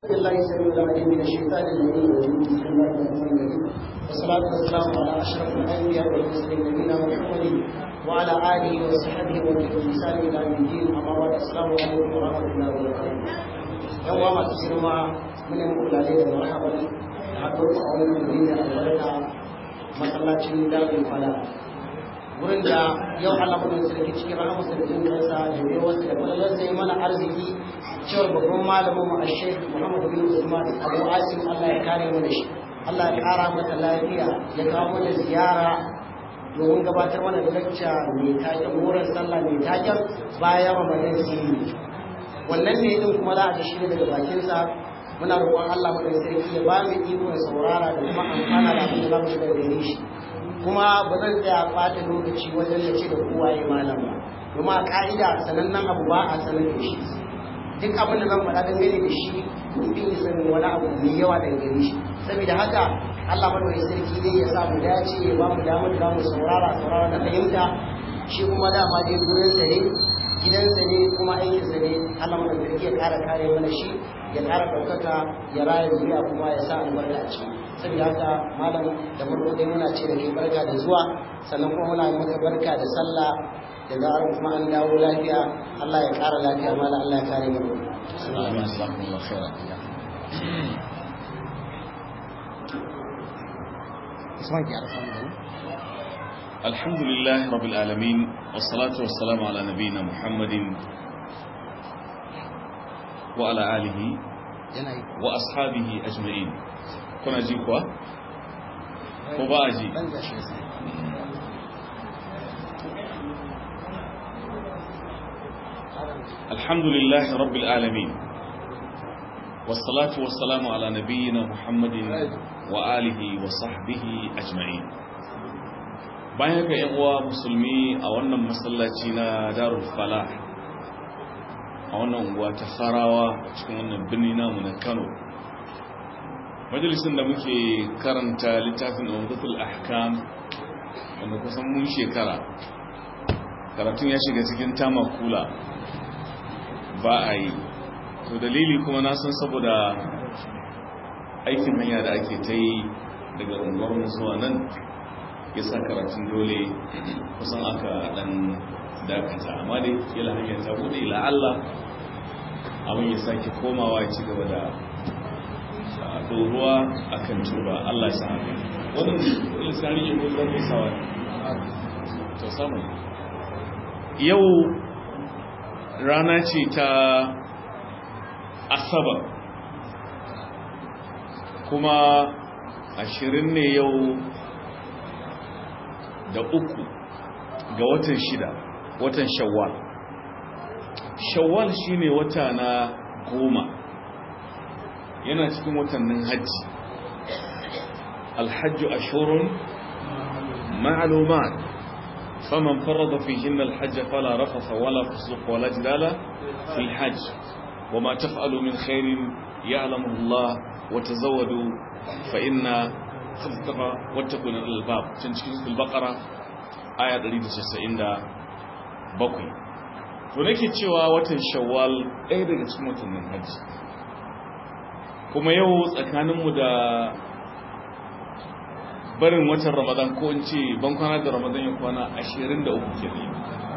الله السميع العليم من الشيطان الرجيم بسم الله الرحمن الرحيم والصلاة والسلام على أشرف الأنبياء والمرسلين نبينا محمد وعلى آله وصحبه ومن بإحسان إلى يوم الدين أما بعد السلام عليكم ورحمة الله وبركاته يوم ما تسمع من يقول عليه مرحبا حضرت أول من البركة masallacin dalil fala wurin da yau Allah mun sarki cikin rahama sarkin kansa da bai wasu da kullun sai mana arziki cewar babban malamin mu Sheikh Muhammad bin Usman Abu Asim Allah ya kare mu da shi Allah ya kara mata lafiya ya kawo mana ziyara domin gabatar mana da lacca mai taken wurin sallah mai taken bayan Ramadan sirri wannan ne din kuma za a ji shi daga bakinsa muna roƙon Allah mai sarki ya ba mu ikon saurara da kuma amfana da abin da za mu shiga gare shi kuma ba zan tsaya ɓata lokaci wajen da ce da kowa ya malam ba domin a ƙa'ida sanannen abu ba a sanar da shi duk abin da zan faɗa dangane da shi mun fi sanin wani abu mai yawa daga gare shi saboda haka Allah mai sarki dai ya sa mu dace ya ba mu damar da mu saurara saurara da fahimta shi kuma dama dai gurinsa ne gidansa ne kuma aikinsa ne Allah mai sarki ya ƙara kare mana shi ya ƙara ɗaukaka ya raya zuriya kuma ya sa albarka a ciki saboda haka malam da farko dai muna ce da kai barka da zuwa sannan kuma muna maka barka da sallah da zarar kuma an dawo lafiya Allah ya ƙara lafiya malam Allah ya kare mu الحمد لله رب العالمين والصلاة والسلام على نبينا محمد وعلى آله وأصحابه أجمعين كنا جيكوا وباجي الحمد لله رب العالمين والصلاة والسلام على نبينا محمد وآله وصحبه أجمعين bayan haka yan uwa musulmi a wannan masallaci na darul falah a wannan unguwa ta farawa a cikin wannan birni namu na kano majalisun da muke karanta littafin umdatul ahkam wanda kusan mun shekara karatun ya shiga cikin tamakula ba a yi to dalili kuma na san saboda aikin hanya da ake ta yi daga unguwar zuwa nan ya sa karatun dole kusan aka dan dakata amma dai kila hanyar ta bude ila Allah abin ya sake komawa ya ci gaba da doruwa akan turba Allah ya sa haka wannan lisani ya mutu zai sawa to samu yau rana ce ta asabar kuma ashirin ne yau da uku ga watan shida watan shawwal shawwal shine wata na goma yana cikin watannin hajji alhajju ashurun ma'lumat faman farada fihinna alhajj fala rafasa wala fusuq wala jidala fil hajj wama taf'alu min khairin ya'lamuhu Allah wa tazawwadu fa inna khaftafa wattakun albab can cikin suratul baqara aya 197 to nake cewa watan shawwal ɗaya daga cikin watannin hajji kuma yau tsakaninmu da barin watan ramadan ko in ce ban kwana da ramadan ya kwana 23 kenan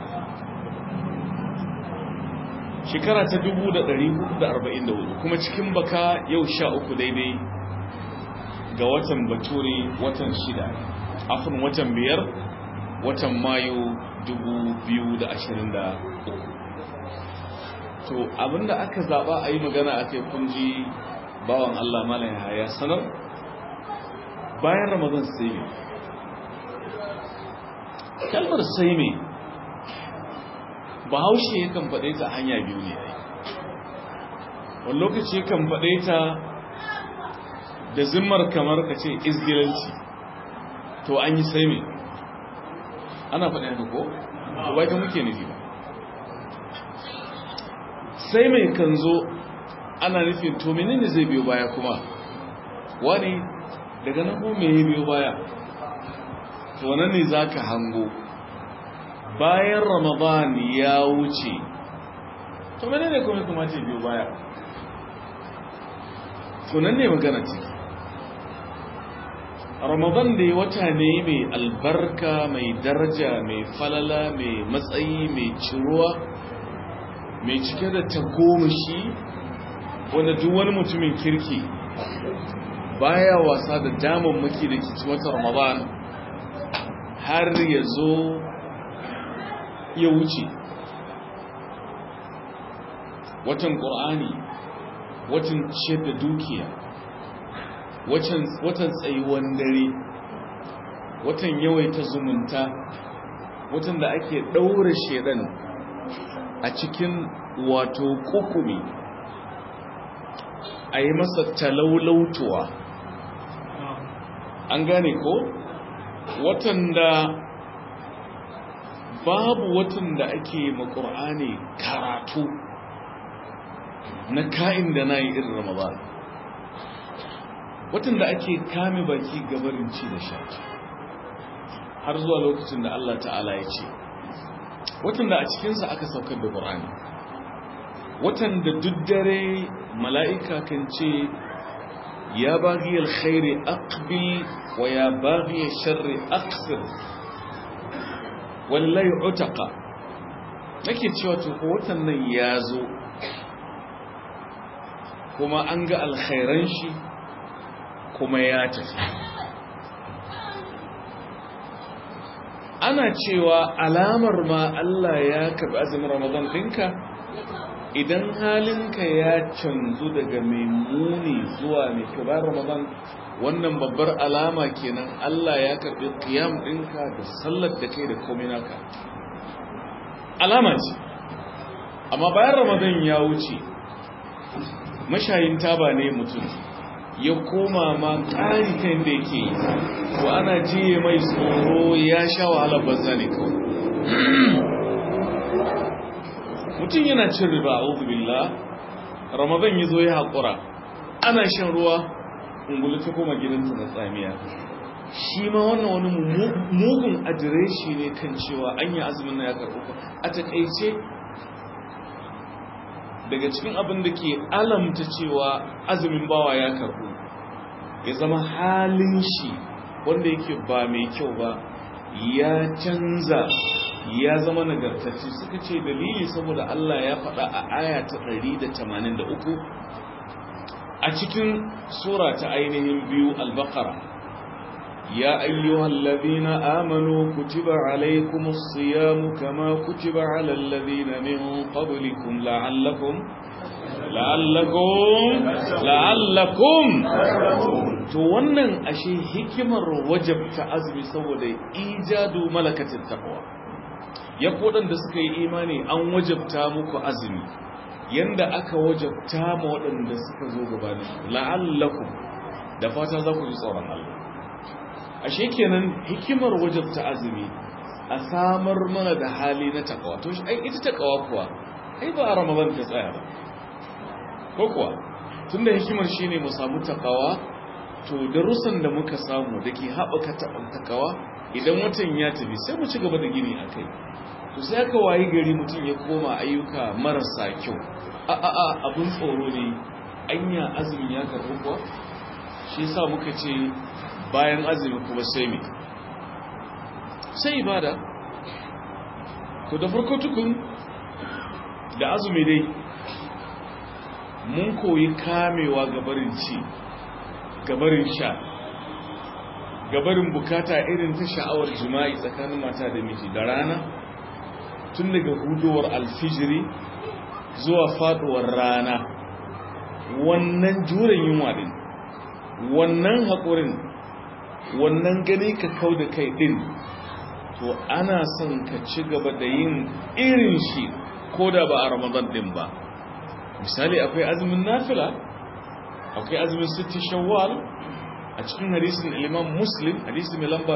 shekara ta 1444 kuma cikin baka yau 13 daidai ga watan bature watan shida afin watan biyar watan mayu 2023 to abinda aka zaba a yi magana a kai kunji bawan Allah malaya ya sanar bayan ramadan sai ne kalmar sai ne bahaushe yakan faɗe ta hanya biyu ne wani lokaci yakan faɗe ta da zimmar kamar ka ce izgilanci to an yi sai mai ana faɗi haka ko? ba ta muke nufi ba sai mai kan zo ana nufin to menene zai biyo baya kuma wani daga nan ko me biyo baya to nan ne za ka hango bayan ramadan ya wuce to menene kuma kuma ce biyo baya tunan ne magana ce ramadan da ya wata ne mai albarka mai daraja mai falala mai matsayi mai ciruwa mai cike da tagomashi wanda duk wani mutumin kirki baya wasa da damammaki da ke wata ramadan har ya zo ya wuce watan ƙur'ani watan ciyar da dukiya watan tsayuwan dare watan yawaita zumunta watan da ake ɗaure shedan a cikin wato kukumi a yi masa talaulautuwa an gane ko watan da babu watan da ake makur'ani karatu na ka'in da na yi irin ramadan watan da ake kame baki gabarin ci da sha har zuwa lokacin da Allah ta'ala ya ce watan da a cikinsa aka saukar da ƙur'ani watan da duk dare mala'ika kan ce ya baghi alkhairi aqbil wa ya baghi sharri aqsir wallahi utaka nake cewa to ko watan nan ya zo kuma an ga alkhairan shi kuma ya tafi ana cewa alamar ma Allah ya karbi azumin Ramadan ɗinka idan halinka ya canzu daga mai muni zuwa mai kyau bayan Ramadan wannan babbar alama kenan Allah ya karbi qiyam ɗinka da sallar da kai da komai naka alama ce amma bayan Ramadan ya wuce mashayin taba ne mutum ya koma ma ƙari ta yadda yake yi ko ana jiye mai tsoro ya sha wahalar banza ne kawai mutum yana cin riba a billah ramadan ya zo ya haƙura ana shan ruwa ungulu ta koma gidanta na tsamiya shi ma wannan wani mugun adireshi ne kan cewa an yi azumin na ya karɓi a taƙaice daga cikin abin da ke alamta cewa azumin bawa ya karbu ya zama halin shi wanda yake ba mai kyau ba ya canza ya zama nagartacce suka ce dalili saboda Allah ya faɗa a aya ta 183 a cikin sura ta ainihin biyu al-baqara يا أيها الذين آمنوا كتب عليكم الصيام كما كتب على الذين من قبلكم لعلكم لعلكم لعلكم to wannan ashe hikimar wajabta azumi saboda ijadu malakatin taqwa ya kodan da suka yi imani an wajabta muku azumi yanda aka wajabta ma waɗanda suka zo gabanin la'allakum da fata za ku ji tsoron Allah ashe kenan hikimar wajabta azumi a samar mana da hali na takawa to ai ita takawa kuwa ai ba a ramadan ta tsaya ba ko kuwa tunda hikimar shine mu samu takawa to darussan da muka samu dake haɓaka takawa idan watan ya tafi sai mu ci gaba da gini akai to sai aka wayi gari mutum ya koma ayyuka marasa kyau a a a abun tsoro ne anya azumin ya karɓi kuwa shi yasa muka ce bayan azumi kuma sai me sai ibada to da farko tukun da azumi dai mun koyi kamewa gabarin ci gabarin sha gabarin bukata irin ta sha'awar jima'i tsakanin mata da miji da rana tun daga hudowar alfijiri zuwa faduwar rana wannan juren yunwa din wannan haƙurin wannan gani ka kau da kai din to ana son ka ci gaba da yin irin shi ko da ba a ramadan din ba misali akwai azumin nafila akwai azumin sitti shawwal a cikin hadisin imam muslim hadisi mai lamba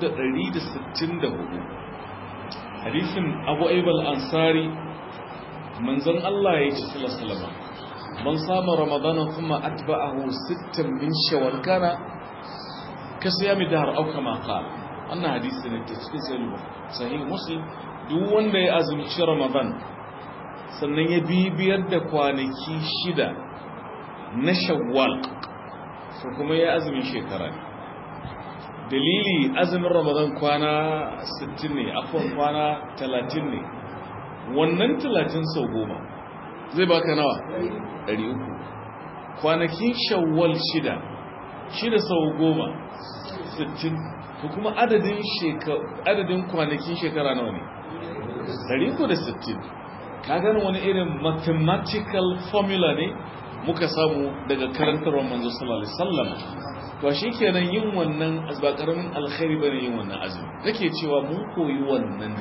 1164 hadisin abu aibal ansari manzon Allah ya ce sallallahu man sama ramadana kuma atba'ahu sittan min shawwal kana ka siyami dahar au kama qala wannan hadisi ne ta cikin sahih muslim duk wanda ya azumci ramadan sannan ya bibiyar da kwanaki shida na shawwal ko kuma ya azumin shekara ne dalili azumin ramadan kwana 60 ne afon kwana 30 ne wannan 30 sau goma zai baka nawa 300 kwanakin shawwal shida shida sau goma 60 ko kuma adadin adadin kwanakin shekara nawa ne 360 ka gani wani irin mathematical formula ne muka samu daga karantarwar manzo sallallahu alaihi wasallam to shikenan yin wannan ba karamin alkhairi bane yin wannan azumi nake cewa mun koyi wannan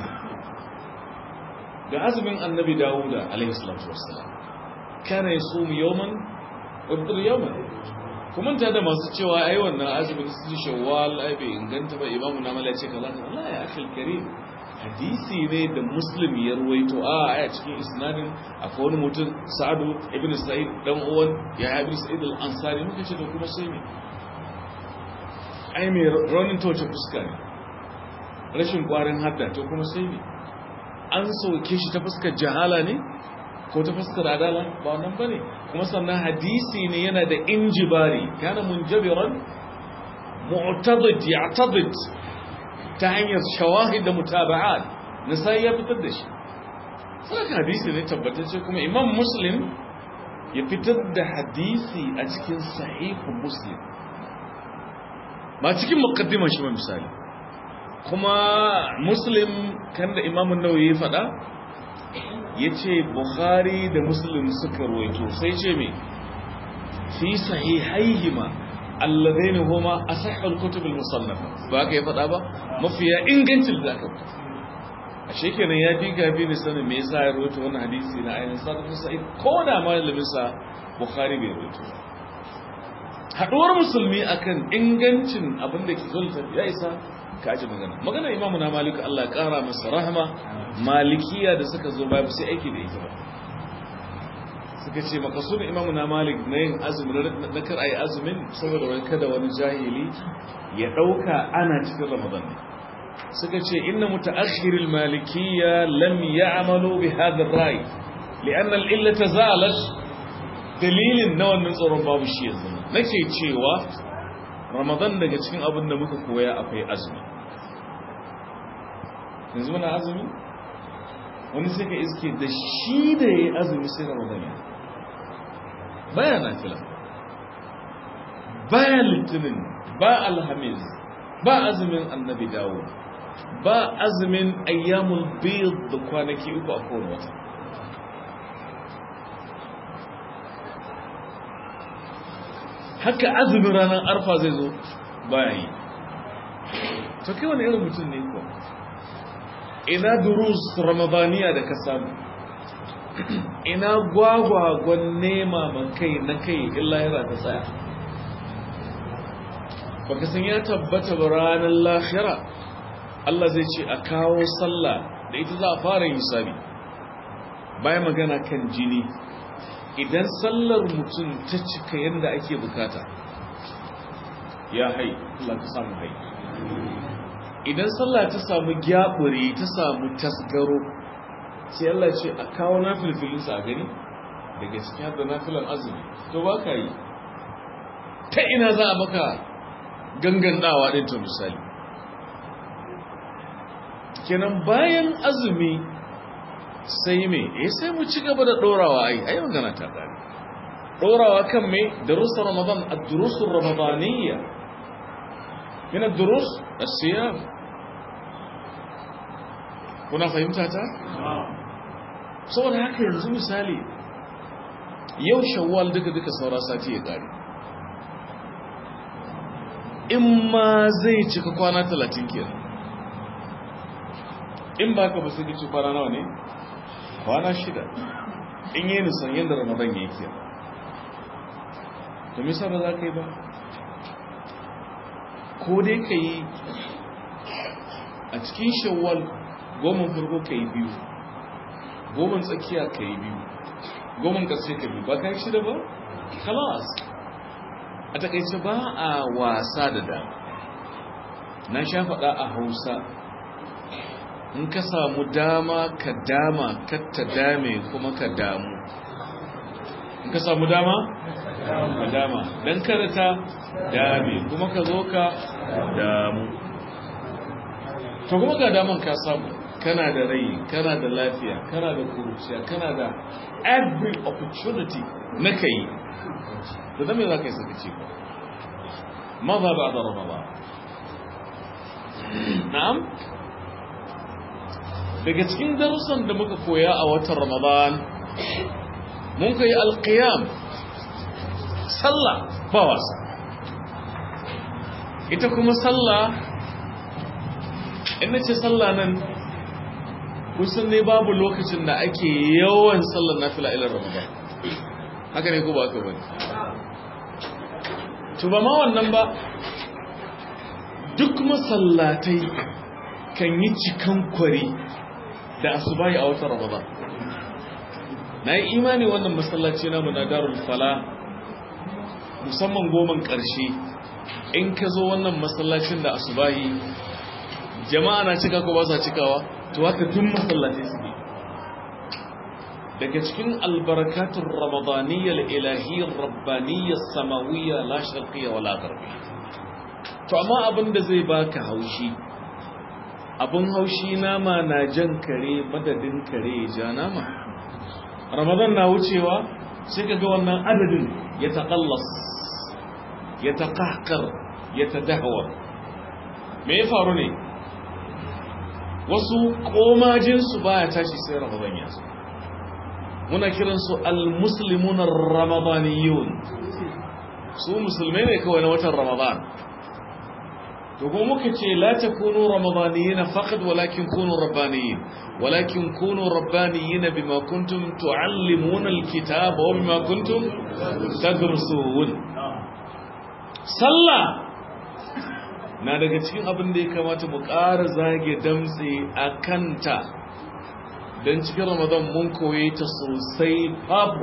ga azumin annabi dawuda alaihi salatu wassalam kana yasumu yawman wa yafṭir yawman kuma ta da masu cewa ai wannan azumin su shawwal ai bai inganta ba imamu na mala ce kaza Allah ya akhil karim hadisi ne da muslim ya ruwaito a aya cikin isnadin akwai wani mutum sa'adu ibn sa'id dan uwan ya ibn sa'id al-ansari muka ce da kuma sai ne ai mai raunin toce fuska ne rashin kwarin hadda to kuma sai ne an soke shi ta fuskar jahala ne ko ta fuskar adala ba wannan bane kuma sannan hadisi ne yana da injibari kana munjabiran mu'tadid ya'tadid ta hanyar shawahid da mutaba'at nasai ya fitar da shi sai hadisi ne tabbatacce kuma imam muslim ya fitar da hadisi a cikin sahihu muslim ba cikin muqaddimar shi ba misali kuma muslim kan da imam an-nawawi ya faɗa yace bukhari da muslim suka ruwaito sai ce me fi sahihaihima alladaini huma asahhul kutub al-musannafa ba ka yi fada ba mafiya ingancin da aka fita a shekenan ya fi gabi ne sanin me yasa ya rawaito wannan hadisi na ainihin sadaqatu sa'id ko da malamin sa bukhari bai rawaito haduwar musulmi akan ingancin abin da ke zulta ya isa ka ji magana magana imamu na malik Allah ya kara masa rahama malikiya da suka zo babu sai aiki da ita ba suka ce makasudin imamu na malik na yin azumin na kar a yi azumin saboda wani kada wani jahili ya ɗauka ana cikin ramadan ne suka ce inna mutaakhiril malikiyya lam ya'malu bi hadha ar-ray li'anna al-illata zalat dalilin na wannan tsoron babu shi yanzu nake cewa ramadan daga cikin abin da muka koya akwai azumi yanzu muna azumi wani sai ka iske da shi da ya yi azumi sai ramadan ya baya na fila baya litinin ba alhamis ba azumin annabi dawo ba azumin ayyamul bid da kwanaki uku a kowane wata haka azumin ranar arfa zai zo baya yi to kai wani irin mutum ne ko ina durus ramadaniya da ka samu ina gwagwagon nema man kai na kai illa yana ta tsaya baka san ya tabbata ba ranar lahira Allah zai ce a kawo sallah da ita za a fara yin sabi bayan magana kan jini idan sallar mutum ta cika yadda ake bukata ya hai Allah ka samu hai idan sallah ta samu gyabure ta samu tasgaro sai Allah ce a kawo nafilfilinsa a gani daga cikin hada nafilan azumi to ba ka yi ta ina za a maka gangandawa ɗin to misali kenan bayan azumi sai me eh sai mu ci gaba da ɗorawa ai ai magana ta ƙari ɗorawa kan me darussa ramadan ad-durusul ramadaniyya min ad-durus as-siyam kuna fahimta ta saboda haka yanzu misali yau shawwal duka duka saura sati ya kare in ma zai cika kwana talatin kenan in ba ka ba sai ci kwana nawa ne kwana shida in yi nisan yadda ramadan ya yi kenan to misa ba za ka yi ba ko dai ka yi a cikin shawwal goma farko ka yi biyu goma tsakiya ka yi biyu goma ƙarshe ka biyu ba ka yi shida ba? kalas a takaice ba a wasa da dama na sha faɗa a hausa in ka samu dama ka dama ka ta dame kuma ka damu in ka samu dama ka dama don kada ta dame kuma ka zo ka damu to kuma ga daman ka samu kana da rai kana da lafiya kana da kuruciya kana da every opportunity na ka yi da dame za ka yi saka ce ba maza ba da ramadan na'am daga cikin darussan da muka koya a watan ramadan mun kai alqiyam sallah ba wasa ita kuma sallah in ce sallah nan kusan ne babu lokacin da ake yawan sallar nafila ilar ramadan haka ne ko ba haka bane to ba ma wannan ba duk masallatai kan yi cikan kwari da asubahi a watan ramadan na yi imani wannan masallaci namu na darul fala musamman goman ƙarshe in ka zo wannan masallacin da asubahi jama'a na cika ko ba sa cikawa to haka tun masallaci su ne daga cikin albarakatun ramadaniyyar ilahiyyar rabbaniyyar samawiyya la sharqiyya wala gharbiyya to amma abin da zai baka haushi abin haushi nama na jan kare madadin kare ja nama ramadan na wucewa sai ka ga wannan adadin ya taƙallas ya taƙaƙar ya tadahwa me ya faru ne wasu komajinsu ba ya tashi sai ramadan ya zo muna kiransu al-muslimun ramadaniyun su musulmai ne kawai na watan ramadan to kuma muka ce la takunu ramadaniyin faqat walakin kunu rabbaniyin walakin kunu rabbaniyin bima kuntum tuallimuna alkitaba wa bima kuntum tadrusun sallah na daga cikin abin da ya kamata mu ƙara zage damtse a kanta don cikin ramadan mun koye ta sosai babu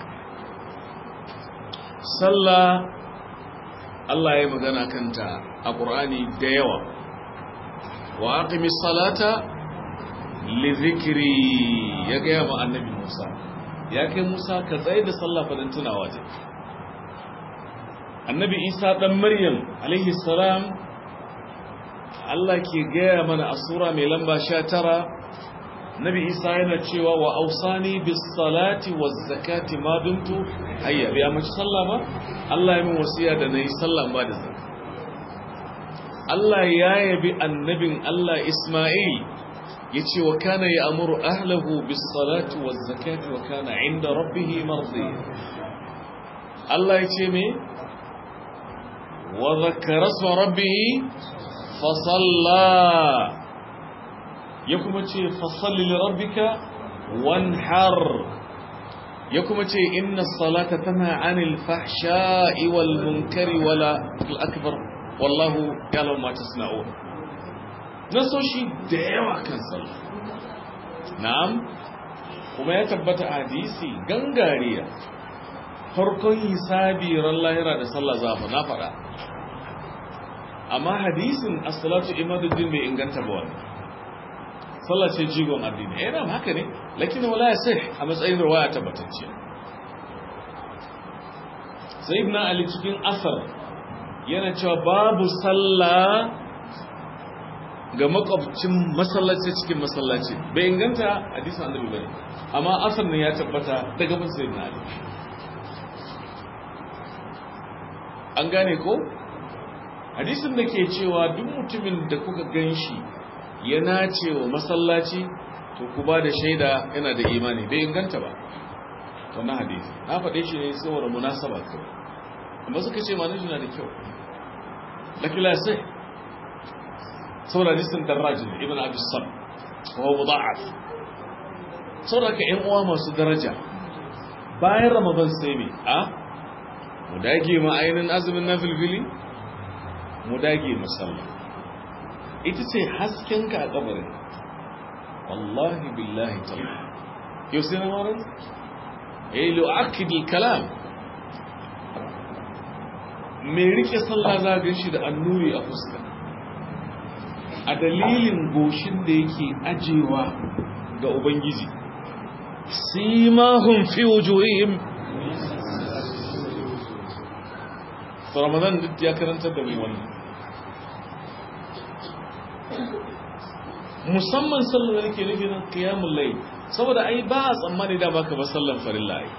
sallah Allah ya magana kanta a ƙur'ani da yawa wa aqimi salata li zikri ya ga ma annabi Musa ya kai Musa ka tsaye da sallah fa dan tunawa ta annabi Isa dan Maryam alaihi salam Allah ke gaya mana a sura mai lamba 19 Nabi Isa yana cewa wa ausani bis salati waz zakati ma dumtu hayya bai amince sallah ba Allah ya min wasiya da nayi sallah ba da zakka Allah ya yabi annabin Allah Isma'il yace wa kana ya'muru ahlihi bis salati waz zakati wa kana 'inda rabbih mardiya Allah yace me wa dhakkara isma rabbih fa salla ya kuma ce fasalli lirabbika wanhar ya kuma ce inna salata tana anil fahsha'i wal munkari wala fil akbar wallahu ya'lamu ma tasna'un nasoshi da yawa kan sallah na'am kuma ya tabbata hadisi gangariya farkon hisabi ran lahira da sallah zafa na fada amma hadisin as-salatu imaduddin bai inganta ba wannan sallah ce jigon addini eh ram haka ne lakin wala ya sai a matsayin riwaya tabbatacce sai ibn ali cikin asar yana cewa babu sallah ga makwabcin masallaci cikin masallaci bai inganta hadisin annabi bane amma asar ne ya tabbata daga bin sayyidina ali an gane ko hadisin da ke cewa duk mutumin da kuka ganshi ya nace wa masallaci to ku ba da shaida yana da imani bai inganta ba wannan hadisi na faɗe shi ne saboda munasaba kawai amma suka ce ma na da kyau lakila sai saboda hadisin darrajin ibn abi sam wa mudha'af saboda ka ƴan uwa masu daraja bayan ramadan sai me a mu dage ma ainin azumin nafilfili mu dage musalla ita ce haskenka a kabarin wallahi billahi ta'ala yau sai na marar eh lu'akidil kalam mai rike sallah zagin shi da annuri a fuska a dalilin goshin da yake ajewa ga ubangiji simahum fi wujuhihim to ramadan duk ya karantar da mu wannan musamman sallar da nake nufi nan qiyamul layl saboda ai ba a tsammani da baka ba sallan farilla ai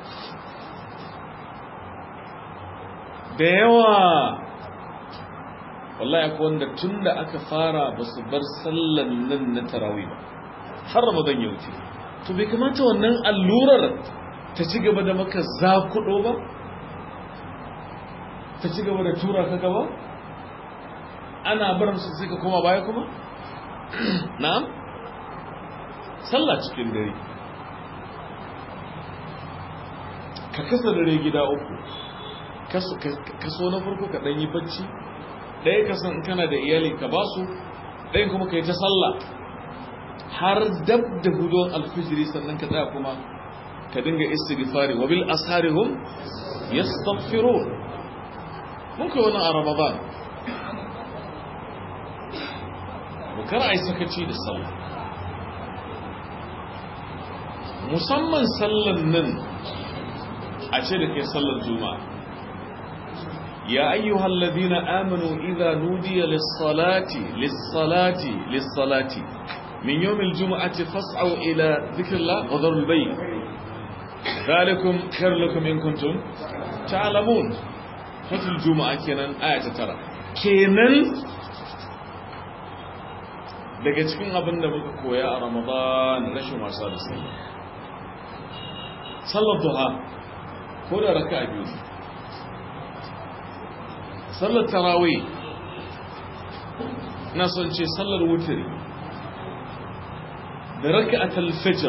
da yawa wallahi akwai wanda tunda aka fara ba su bar sallan nan na tarawih ba har ramadan ya wuce to bai kamata wannan allurar ta ci gaba da maka zakudo ba ta ci gaba da tura ka gaba ana barin su sai ka koma baya kuma na'am sallah cikin dare ka kasa dare gida uku kaso na farko ka ɗanyi bacci ɗaya kasan in kana da iyali ka ba su ɗayan kuma ka yi ta sallah har dab da hudon alfijiri sannan ka tsaya kuma ka dinga istighfari wa bil asharihum yastaghfirun mun kai wannan a ramadan kar a yi sakaci da sallah musamman sallan nan a ce da ke sallar juma'a ya ayyuhal ladina amanu idza nudiya lis-salati lis-salati lis-salati min yawmil jum'ati fas'au ila dhikrillah wa dharul bayt dhalikum khairul lakum in kuntum ta'lamun fatul juma'a kenan aya ta tara kenan daga cikin abin da muka koya a ramadan rashin wasa da sallah sallar duha ko da raka a biyu sallar tarawih na son ce sallar wutiri da raka a talfijir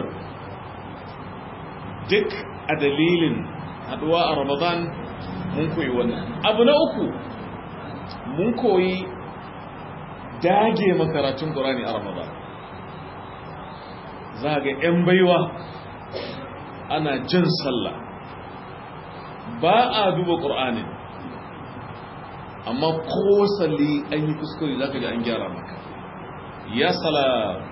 duk a dalilin haduwa a ramadan mun koyi wannan abu na uku mun koyi dage makaratun ƙorani a ramadan za ga 'yan baiwa ana jin sallah ba a duba ƙor'anin amma ko salli an yi kuskure za ka ji an gyara maka ya sala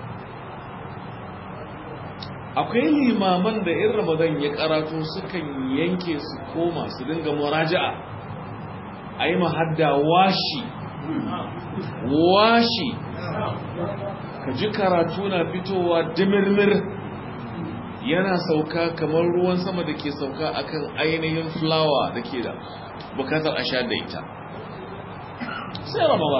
akwai limaman da in ramadan ya karatu sukan yanke su koma su dinga muraja'a a yi mahadda washi washi ka ji karatu na fitowa dimirmir yana sauka kamar ruwan sama da ke sauka akan ainihin fulawa da ke da bukatar a sha da ita sai ramaba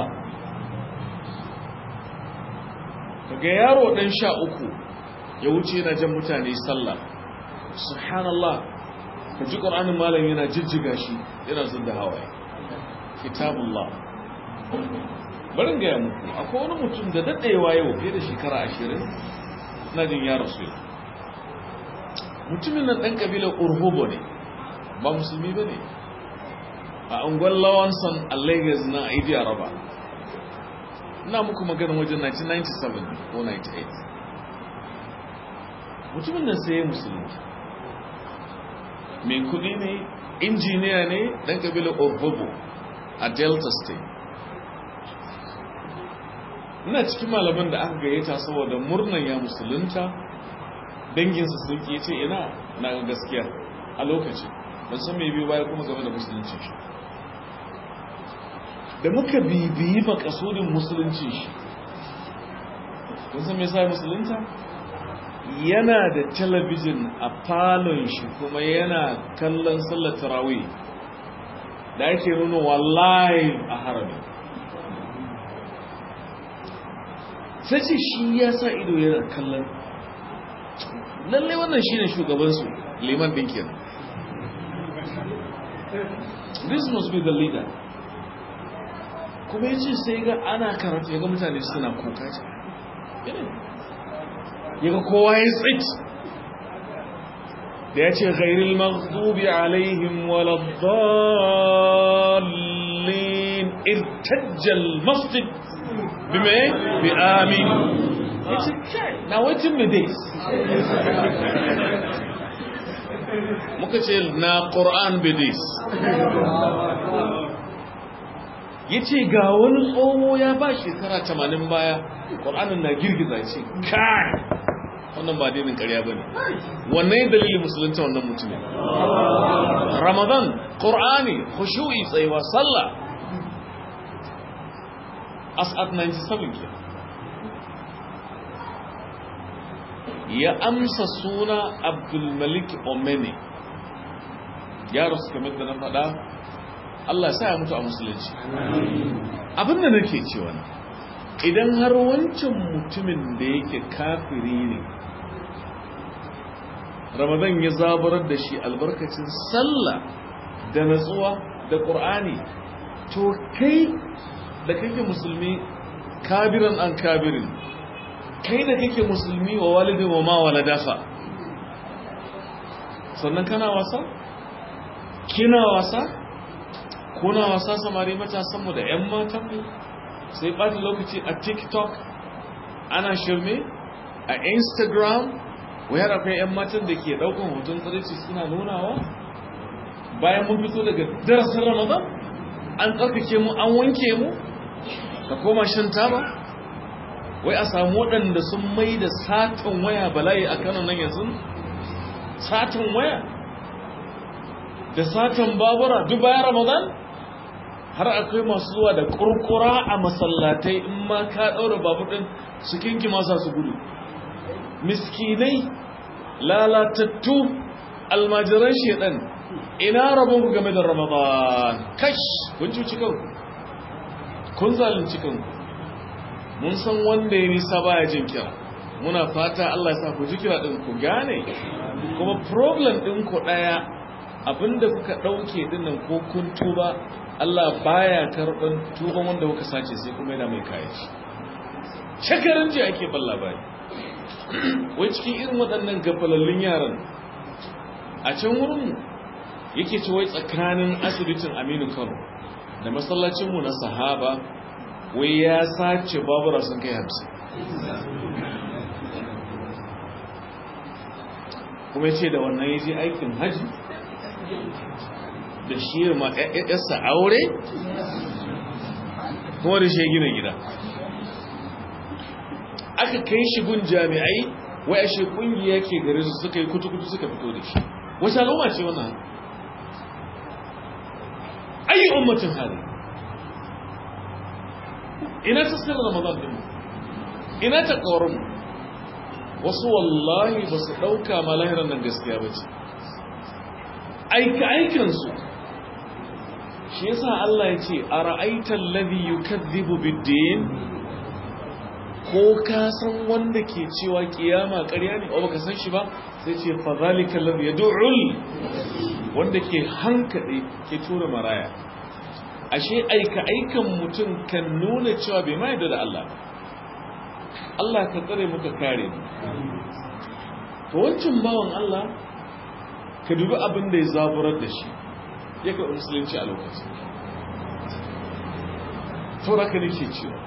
kaga yaro dan sha uku ya wuce yana jan mutane sallah subhanallah ka ji ƙwar'anin malam yana jijjiga shi yana zunda hawaye kitabullah barin gaya muku akwai wani mutum da daɗewa yau fiye da shekara ashirin na jin ya rasu mutumin nan ɗan ƙabilar urhobo ne ba musulmi ba ne a unguwar lawanson a lagos na aidi araba ina muku magana wajen 1997 ko 98 mutumin nan sai ya musulmi mai kudi ne injiniya ne ɗan ƙabilar urhobo a delta state ina cikin malaman da aka gayyata saboda murnan ya musulunta danginsa sun ke ce ina na gaskiya a lokacin ban san mai biyu baya kuma game da musulunci shi da muka bibiyi makasudin musulunci shi kun san mai sa musulunta yana da talabijin a falon shi kuma yana kallon sallar tarawih da ake nuna wallahi a harami sai ce shi ya sa ido yana kallon lallai wannan shi ne shugabansu liman ɗinkin this must be the leader kuma ya ce sai ga ana karatu ya ga mutane suna kuka ce ya ga kowa ya tsaki da ya ce ghairil maghdubi alaihim waladdallin irtajjal masjid bime bi amin na waitin me days muka ce na ƙoran bidis ya ce ga wani tsoho ya ba shekara tamanin baya ƙoranin na girgiza ce kai wannan ba dinin ƙarya ba ne wannan dalilin musulunta wannan mutumin ramadan ƙor'ani khushu'i tsayuwa sallah as'ad 97 ke ya amsa suna abdulmalik omeni ya rasu kamar da na faɗa Allah sa ya mutu a musulunci abinda nake cewa idan har wancan mutumin da yake kafiri ne ramadan ya zabarar da shi albarkacin sallah da natsuwa da ƙur'ani to kai da kake musulmi kabiran an kabirin kai da kake musulmi wa walidin wa ma waladafa sannan kana wasa kina wasa kuna wasa samari matasanmu da 'yan matanmu sai ɓata lokaci a tiktok ana shirme a instagram wayar akwai 'yan matan da ke ɗaukan hoton tsarici suna nunawa bayan mun fito daga darasin ramadan an tsarkake mu an wanke mu ka koma shan taba wai a samu waɗanda sun mai da satan waya bala'i a kanan nan yanzu satan waya da satan babura duk bayan ramadan har akwai masu zuwa da kurkura a masallatai in ma ka ɗaura babur ɗin su kinki masa su gudu miskinai lalatattu almajiran shedan ina rabon ku game da ramadan kash kun cuci kanku kun zalunci kanku mun san wanda ya nisa baya jin kira muna fata Allah ya sa ku ji kira din ku gane kuma problem din ku daya abinda kuka dauke dinnan ko kun tuba Allah baya karban tuban wanda kuka sace sai kuma yana mai kai shi shekaran ji ake ban labari wai cikin irin waɗannan gafalallun yaran a can wurin yake ce wai tsakanin asibitin Aminu Kano da masallacinmu na sahaba wai ya sace babura sun kai hamsin kuma ce da wannan ya je aikin hajji da shi ma yasa aure kuma da shi gina gida aka kai shi gun jami'ai wai ashe kungiya ke gare su suka yi kutu-kutu suka fito da shi wace al'umma ce wannan ayi ummatin hali ina ta sirra ramadan din ina ta ƙorin wasu wallahi ba su ɗauka ma lahiran nan gaskiya ba ce aika aikinsu shi yasa Allah ya ce a ra'aitar lazi yukadhibu biddin ko ka san wanda ke cewa kiyama ƙarya ne o baka san shi ba sai ce fa zalika allazi yad'ul wanda ke hankade ke tura maraya ashe aika aikan mutum kan nuna cewa bai ma yadda da Allah Allah ka tsare muka kare mu to wancan bawan Allah ka dubi abin da ya zaburar da shi ya ka musulunci a lokacin saboda ka nake cewa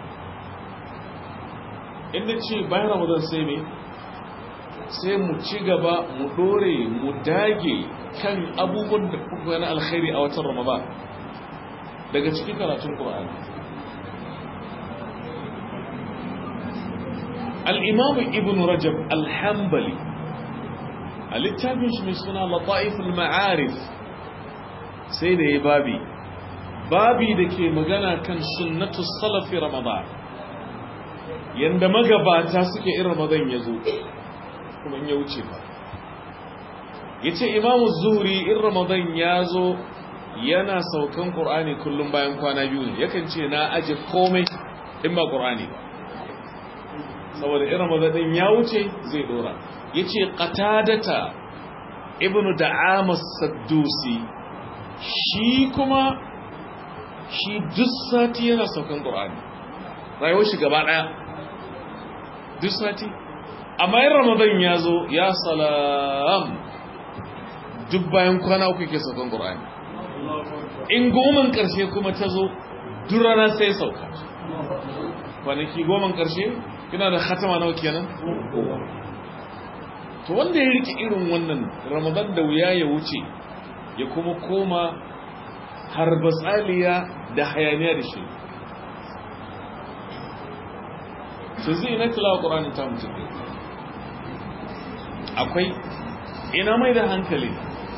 inda ce bayan ramadan sai ne sai mu ci gaba mu dore mu dage kan abubuwan da kuka na alkhairi a watan ramadan daga cikin karatun Qur'ani al-Imam Ibn Rajab al-Hanbali a littafin shi mai suna Lata'if al-Ma'arif sai da ya babi babi da ke magana kan sunnatu salafi Ramadan yanda magabata suke irin Ramadan ya zo kuma in ya wuce ba yace Imam Zuhri in Ramadan ya zo yana saukan ƙur'ani kullum bayan kwana biyu ne yakan ce na aje komai in ba ƙur'ani ba saboda irin mazadin ya wuce zai dora ya ce ƙatadata ibnu da'amas saddusi shi kuma shi duk sati yana saukan ƙur'ani rayuwar shi gaba ɗaya duk sati amma yin ramadan ya zo ya salam duk bayan kwana uku ke saukan ƙur'ani in goman ƙarshe kuma ta zo durana sai sauka kwanaki goman ƙarshe kina da khatama nawa kenan to wanda ya rike irin wannan ramadan da wuya ya wuce ya kuma koma har batsaliya da hayaniya da shi su zai na tilawa ƙuranin ta mutum akwai ina mai da hankali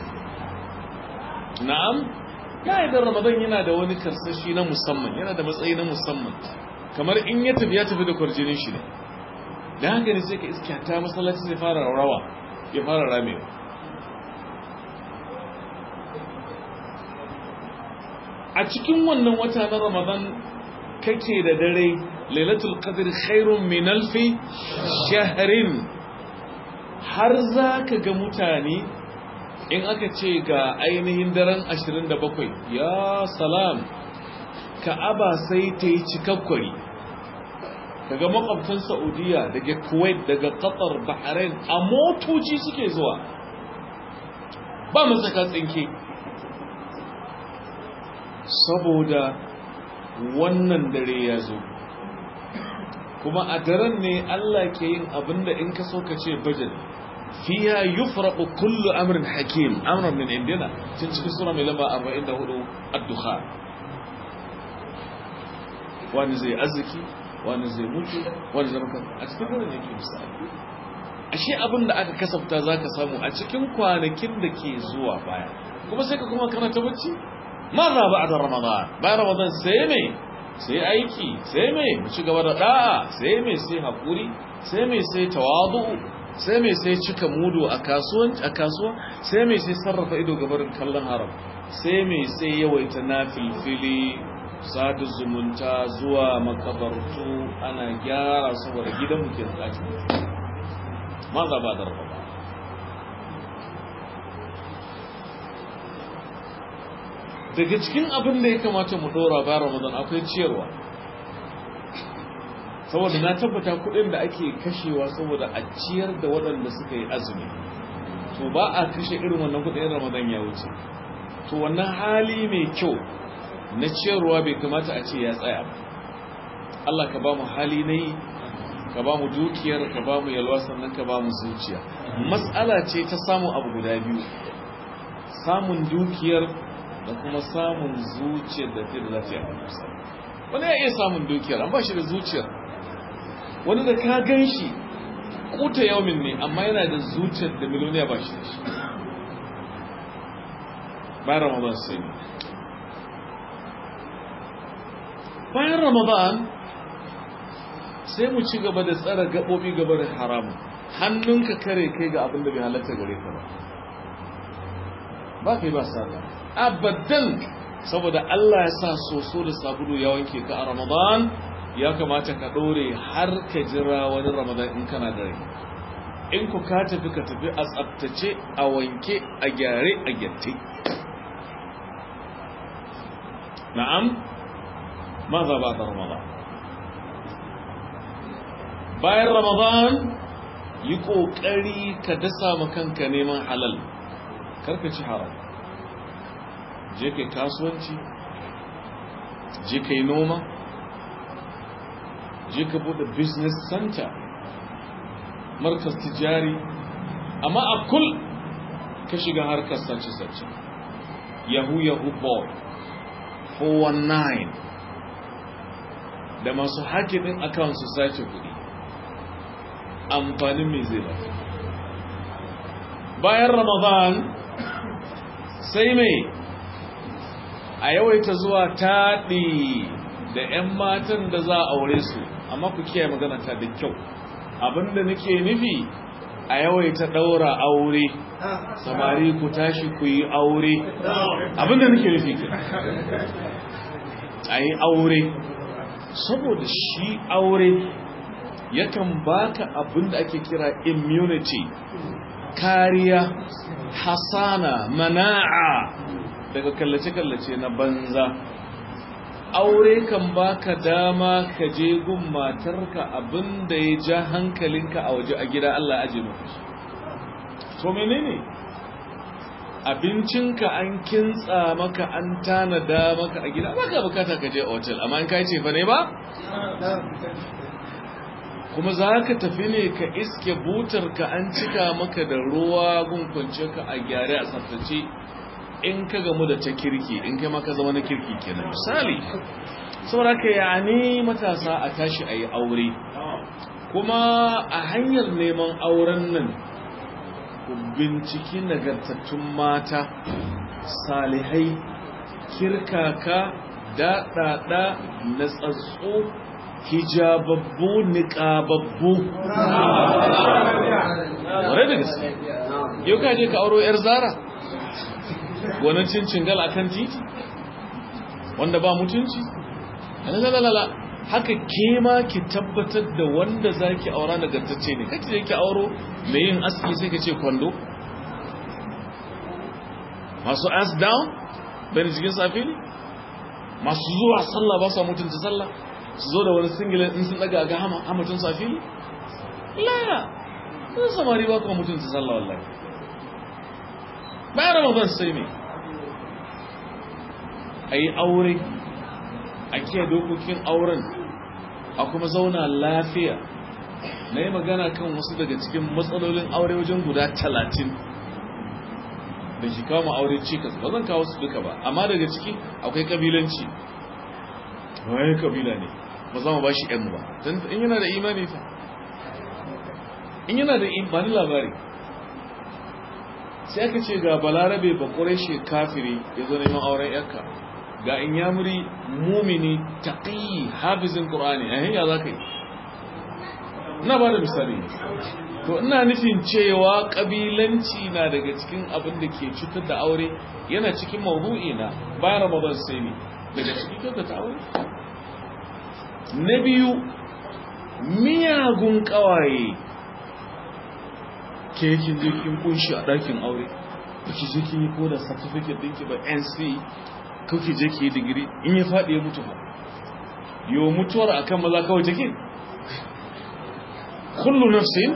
na'am ya idan ramadan yana da wani karsashi na musamman yana da matsayi na musamman kamar in ya tafi ya tafi da kwarjinin shi ne da haka ne sai ka iska ta masallaci sai fara rawa ya fara ramewa a cikin wannan wata na ramadan kake da dare lailatul qadr khairun min alfi shahrin har za ka ga mutane in aka ce ga ainihin daren 27 ya salam ka'aba sai ta yi cikakkwari daga makwabtan saudiya daga kuwait daga qatar bahrain a motoci suke zuwa ba masaka tsinke saboda wannan dare ya zo kuma a daren ne Allah ke yin abinda in ka so ka ce bajin fiya yufraqu kullu amrin hakim amran min indina tun cikin sura mai lamba 44 ad-dukha wani zai arziki wani zai mutu wani zai maka a cikin daren yake misali ashe abin da aka kasafta zaka samu a cikin kwanakin da ke zuwa baya kuma sai ka kuma kana ta bacci maza ba'da ramadan bayan ramadan sai me sai aiki sai mai mu ci gaba da da'a sai mai sai hakuri sai mai sai tawadu sai mai sai cika mudu a kasuwanci a kasuwa sai mai sai sarrafa ido gabarin kallon haram sai mai sai yawaita nafilfili sadu zumunta zuwa makabartu ana gyara saboda gidan muke tsaki maza ba da raba daga cikin abin da ya kamata mu dora ba ramadan akwai ciyarwa saboda na tabbata kudin da ake kashewa saboda a ciyar da waɗanda suka yi azumi to ba a kashe irin wannan kudin ramadan ya wuce to wannan hali mai kyau na ciyarwa bai kamata a ce ya tsaya ba Allah ka ba mu hali na yi ka ba mu dukiyar ka ba mu yalwa sannan ka ba mu zuciya matsala ce ta samun abu guda biyu samun dukiyar da kuma samun zuciyar da ta da lafiya wani ya iya samun dukiyar an ba shi da zuciyar wani da ka gan shi kuta yaumin ne amma yana da zuciyar da miliyoniya ba shi da shi bayan ramadan sai bayan ramadan sai mu ci gaba da tsara gaɓoɓi gaba da haramun hannunka kare kai ga abin da bai halatta gare ka ba ba kai ba sa abadan saboda Allah ya sa soso da sabulu ya wanke ka a Ramadan ya kamata ka dore har ka jira wani Ramadan in kana da rai in ku ka tafi ka tafi a tsaftace a wanke a gyare a gyatte na'am maza ba da Ramadan bayan Ramadan yi kokari ka dasa ma kanka neman halal karka ci haram je kai kasuwanci je kai noma je ka bude business center markas tijari amma a kul ka shiga harkar sace-sace yahu yahu boy 419 da masu hakimin account su sace kudi amfanin mai zai ba bayan ramadan sai mai a yawaita zuwa taɗi da 'yan matan da za a aure su amma ku kiyaye magana ta da kyau abinda nake nufi a yawaita ɗaura aure samari ku tashi ku yi aure abinda nake nufi ke a yi aure saboda shi aure yakan baka abinda ake kira immunity kariya hasana mana'a daga kallace-kallace na banza aure kan baka dama ka je gun matarka abinda ya ja hankalinka a waje a gida Allah aje maka to menene abincinka an kintsa maka an tanada maka a gida baka bukata ka je hotel amma in kai ce fa ne ba kuma za ka tafi ne ka iske butarka an cika maka da ruwa gunkunce ka a gyare a tsaftace in ka gamu da ta kirki in kai maka zama na kirki kenan misali saboda ka yani matasa a tashi a yi aure kuma a hanyar neman auren nan ku binciki nagartattun mata salihai kirkaka daɗaɗa na tsatso hijababbu niƙababbu wadda da gaske yau ka je ka auro 'yar zara wani cincin gal akan titi wanda ba mutunci lalala haka ke ma ki tabbatar da wanda za ki aura nagartacce ne kake je ki auro mai yin aski sai ka ce kwando masu ask down bane cikin safi ne masu zuwa sallah ba sa mutunta sallah su zo da wani singilin in sun daga ga hamatun safi ne laya sun samari ba kuma mutunta sallah wallahi bayan ramadan sai ne a yi aure a kiyaye dokokin auren a kuma zauna lafiya na yi magana kan wasu daga cikin matsalolin aure wajen guda talatin da shi kawo ma aure cikas ba zan kawo su duka ba amma daga ciki akwai kabilanci waye kabila ne ba za mu ba shi yan ba don in yana da imani fa in yana da imani labari sai aka ce ga balarabe ba shi kafiri ya zo neman auren yakka ga in yamuri mumini taƙi hafizin ƙur'ani a hanyar za ka yi na ba da misali to ina nufin cewa ƙabilanci na daga cikin abin da ke cutar da aure yana cikin mawdu'i na bayan ramadan sai ne daga cikin kyautar ta aure na biyu miyagun ƙawaye ke kin je kin kunshi a ɗakin aure ba ki je kin yi ko da certificate ɗinki ba nc kawai je ki yi digiri in ya faɗi ya mutu ba yau mutuwar akan maza kawai take kullu nafsin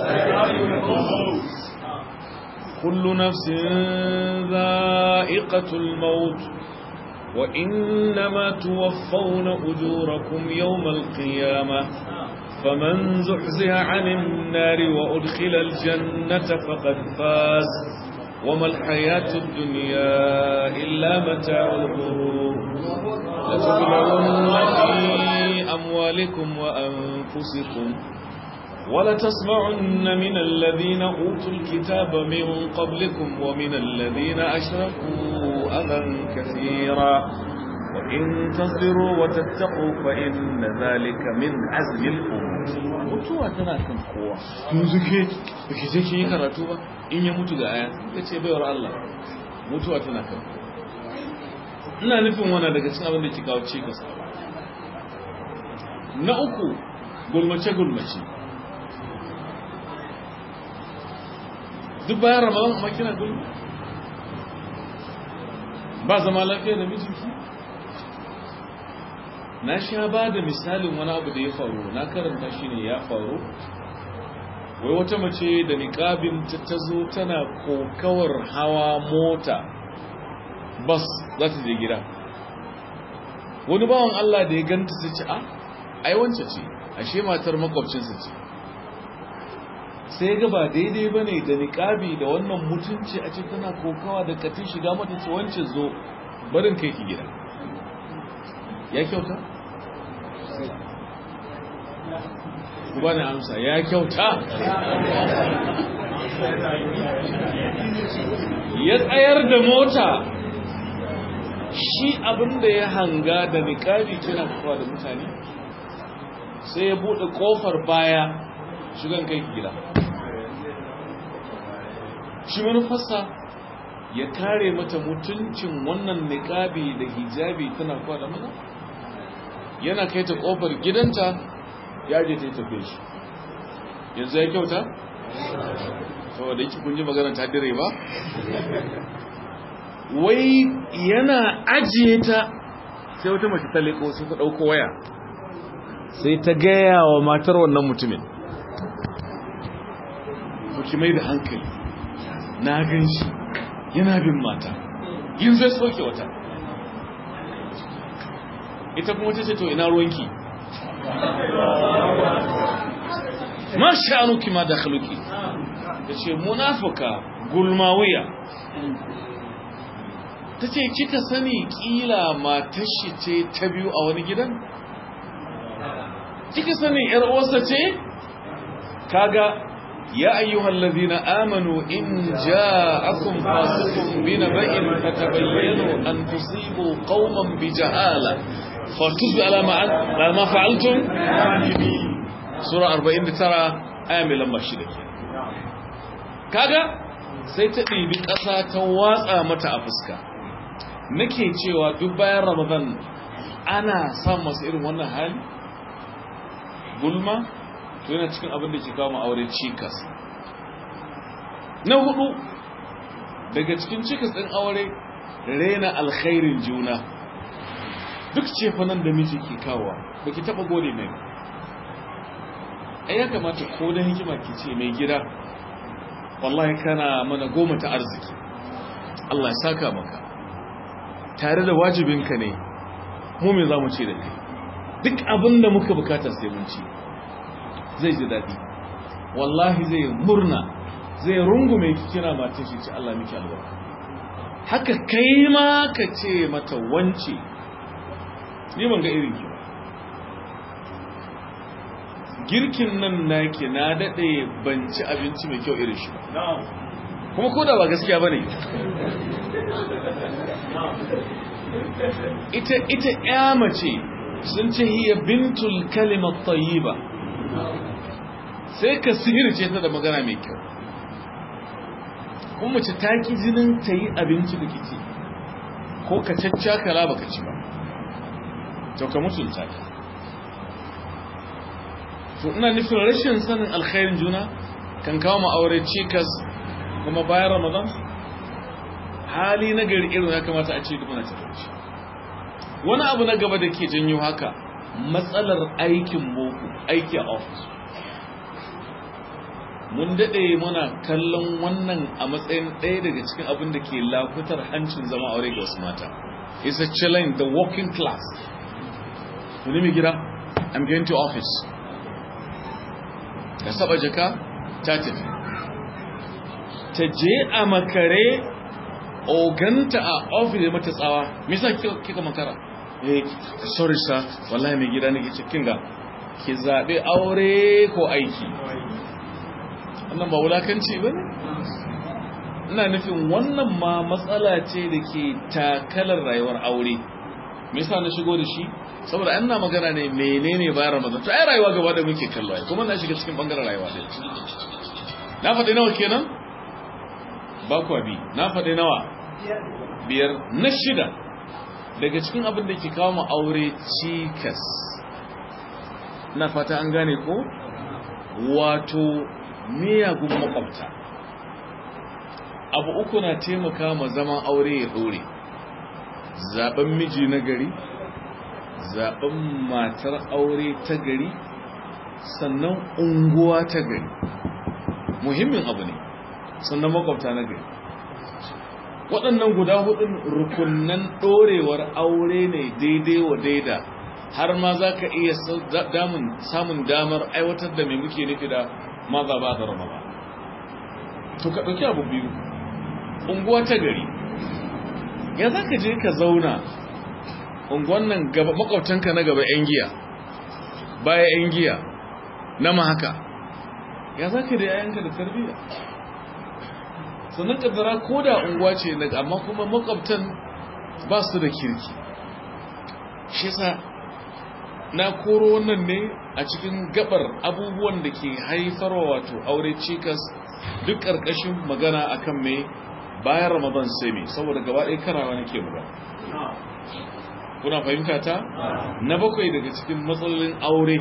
kullu nafsin za'iqatul maut wa innama tuwaffawna ujurakum yawmal qiyamah فمن زحزح عن النار وأدخل الجنة فقد فاز وما الحياة الدنيا إلا متاع الغرور لتبلغن في أموالكم وأنفسكم ولتسمعن من الذين أوتوا الكتاب من قبلكم ومن الذين أشركوا أذى كثيرا وإن تصبروا وتتقوا فإن ذلك من عزم الأمور mutuwa tana kan kowa yanzu ke baki je ki yi karatu ba in ya mutu ga aya yace baiwar Allah mutuwa tana kan ina nufin wannan daga cikin abin da ke kawo cikas na uku gulmace gulmace duk bayan ramadan amma kina gulma ba zama lafiya da mijinki na sha ba da misalin wani abu da ya faru na karanta shi ne ya faru wai wata mace da niƙabin ta tazo tana kokawar hawa mota bas za ta je gida wani bawan Allah da ya ganta su ce a ai wance ce ashe matar makwabcinsa ce sai ga ba daidai ba ne da niƙabi da wannan mutunci a ce tana kokawa da katin shiga mata ce wance zo barin kai ki gida ya kyauta? ku bani amsa ya kyauta ya tsayar da mota shi abinda ya hanga da niƙabi kina kuwa da mutane sai ya buɗe ƙofar baya shigan kai gida shi manufarsa ya kare mata mutuncin wannan niƙabi da hijabi tana kuwa da maza yana kai ta ƙofar gidanta ya je ta yi tafe shi yanzu ya kyauta? saboda yake kun ji magana ta dire ba? wai yana ajiye ta sai wata mace ta leko sai ta ɗauko waya sai ta gaya wa matar wannan mutumin ki mai da hankali na gan shi yana bin mata yin zai soke wata ita kuma ta ce to ina ruwanki ma sha'anuki ma da khaluki ta ce munafuka gulmawiya ta ce kika sani kila matashi ce ta biyu a wani gidan kika sani yar uwarsa ce kaga ya ayyuhal ladhina amanu in ja'akum fasiqun binaba'in fatabayyanu an tusibu qauman bijahala fatusbi ala ma ma fa'altum sura 49 aya mai lamba 6 kaga sai ta ɗibi ƙasa ta watsa mata a fuska nake cewa duk bayan ramadan ana samun masu irin wannan hali gulma to yana cikin abin da ke kawo aure cikas na hudu daga cikin cikas ɗin aure rena alkhairin juna duk cefanan da miji ke kawo ba ki taɓa gode mai ai ya kamata ko da hikima ke ce mai gida wallahi kana mana goma ta arziki Allah ya saka maka tare da wajibinka ne mu me za mu ce da kai duk abin da muka bukata sai mun ci zai ji daɗi wallahi zai murna zai rungume ki kina matan shi ce Allah miki albarka haka kai ma ka ce mata wance ni ban ga irin ki girkin nan naki na daɗe ban ci abinci mai kyau irin shi ba kuma ko da ba gaskiya bane ita ita ya mace sun ce hiya bintul kalimat tayyiba sai ka sihirce ta da magana mai kyau kuma mace ta ki jinin ta yi abinci da kici ko ka caccakala baka ci ba to ka mutunta ta to ina nufin rashin sanin alkhairin juna kan kawo mu aure cikas kuma bayan ramadan hali na gari irin ya kamata a ce duk muna tafi wani abu na gaba da ke janyo haka matsalar aikin boko aiki a ofis mun daɗe muna kallon wannan a matsayin ɗaya daga cikin abin da ke lafutar hancin zama aure ga wasu mata is a challenge the working class wani mai gida i'm going to office ka saba jaka ta tafi ta je a makare oganta a ofis da mata tsawa misa kika makara eh sorry sir wallahi mai gida nake cikin ga ki zabe aure ko aiki wannan ba wulakanci bane ina nufin wannan ma matsala ce da ke takalar rayuwar aure me yasa na shigo da shi saboda an na magana ne menene bayan ramadan to ai rayuwa gaba da muke kallo ai kuma na shiga cikin bangaren rayuwa din na faɗi nawa kenan ba ku bi na faɗi nawa biyar na shida daga cikin abin da ke kawo mu aure cikas na fata an gane ko wato miyagun makwabta abu uku na taimaka ma zaman aure ya dore zaben miji na gari zaben matar aure ta gari sannan unguwa ta gari muhimmin abu ne sannan makwabta na gari waɗannan guda hudun rukunnan ɗorewar aure ne daidai wa daida har ma za ka iya samun damar aiwatar da mai muke nufi da maza ba da rama to ka ɗauki abu biyu unguwa ta gari ya za ka je ka zauna unguwan nan makwabtanka na gaba 'yan giya baya 'yan giya na ma haka ya za ka da yayanka da tarbiyya sannan kaddara ko da unguwa ce daga amma kuma makwabtan ba su da kirki shi sa na koro wannan ne a cikin gabar abubuwan da ke haifarwa wato aure cikas duk ƙarƙashin magana akan mai bayan ramadan sai mai saboda gaba ɗaya karawa nake magana kuna fahimta ta na bakwai daga cikin matsalolin aure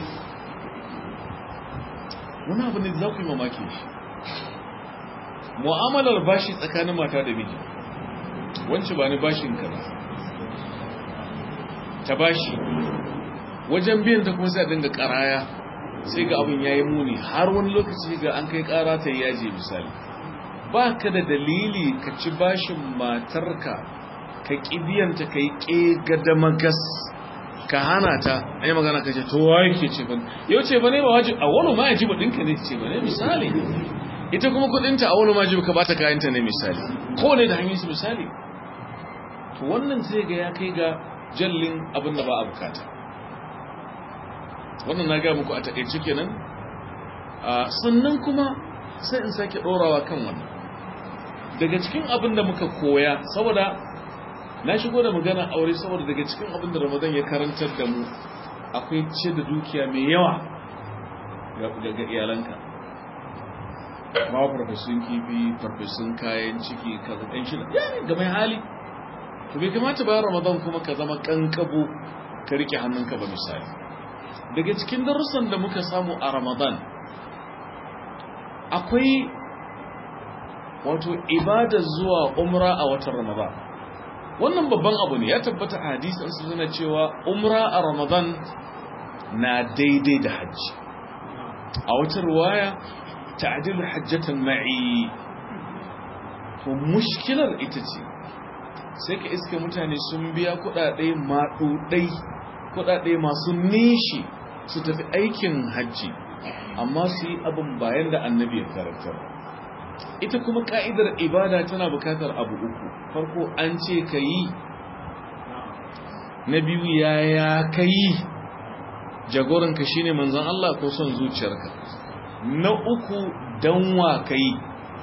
wani abu ne za ku yi mamaki shi mu'amalar bashi tsakanin mata da miji wance ba ni bashin ka ba ta bashi wajen biyan ta kuma sai a dinga karaya sai ga abin yayi muni har wani lokaci ga an kai kara ta yaje misali ba ka da dalili ka ci bashin matarka ka kibiyanta kai ƙega magas ka hana ta ai magana ka ce to waye ke ce ba yau ce ba ne ba wajibi a wani ma yaji ɗinka ne ce ba ne misali ita kuma kudinta a wani ma yaji ka bata kayanta ne misali ko ne da hanyar su misali to wannan zai ga ya kai ga jallin abin da ba a bukata wannan na gaya muku a taƙaice kenan sannan kuma sai in sake ɗorawa kan wannan daga cikin abin da muka koya saboda na shigo da magana aure saboda daga cikin abin da ramadan ya karantar da mu akwai ce da dukiya mai yawa ga iyalanka ma farfesun kifi farfesun kayan ciki kaza ɗan shi ga mai hali to bai kamata ba ramadan kuma ka zama kankabo ka rike hannunka ba misali daga cikin darussan da muka samu a ramadan akwai wato ibada zuwa umra a watan ramadan wannan babban abu ne ya tabbata a hadisin su suna cewa umra a ramadan na daidai da hajji a wata ruwaya ta'dil hajjatan ma'i to mushkilar ita ce sai ka iske mutane sun biya kudade maɗuɗai kudade masu nishi su tafi aikin hajji amma su yi abin bayan da annabi ya karantar ita kuma ka'idar ibada tana bukatar abu uku farko an ce ka yi na biyu yaya ka yi jagoranka shine manzon Allah ko son zuciyarka na uku danwa ka yi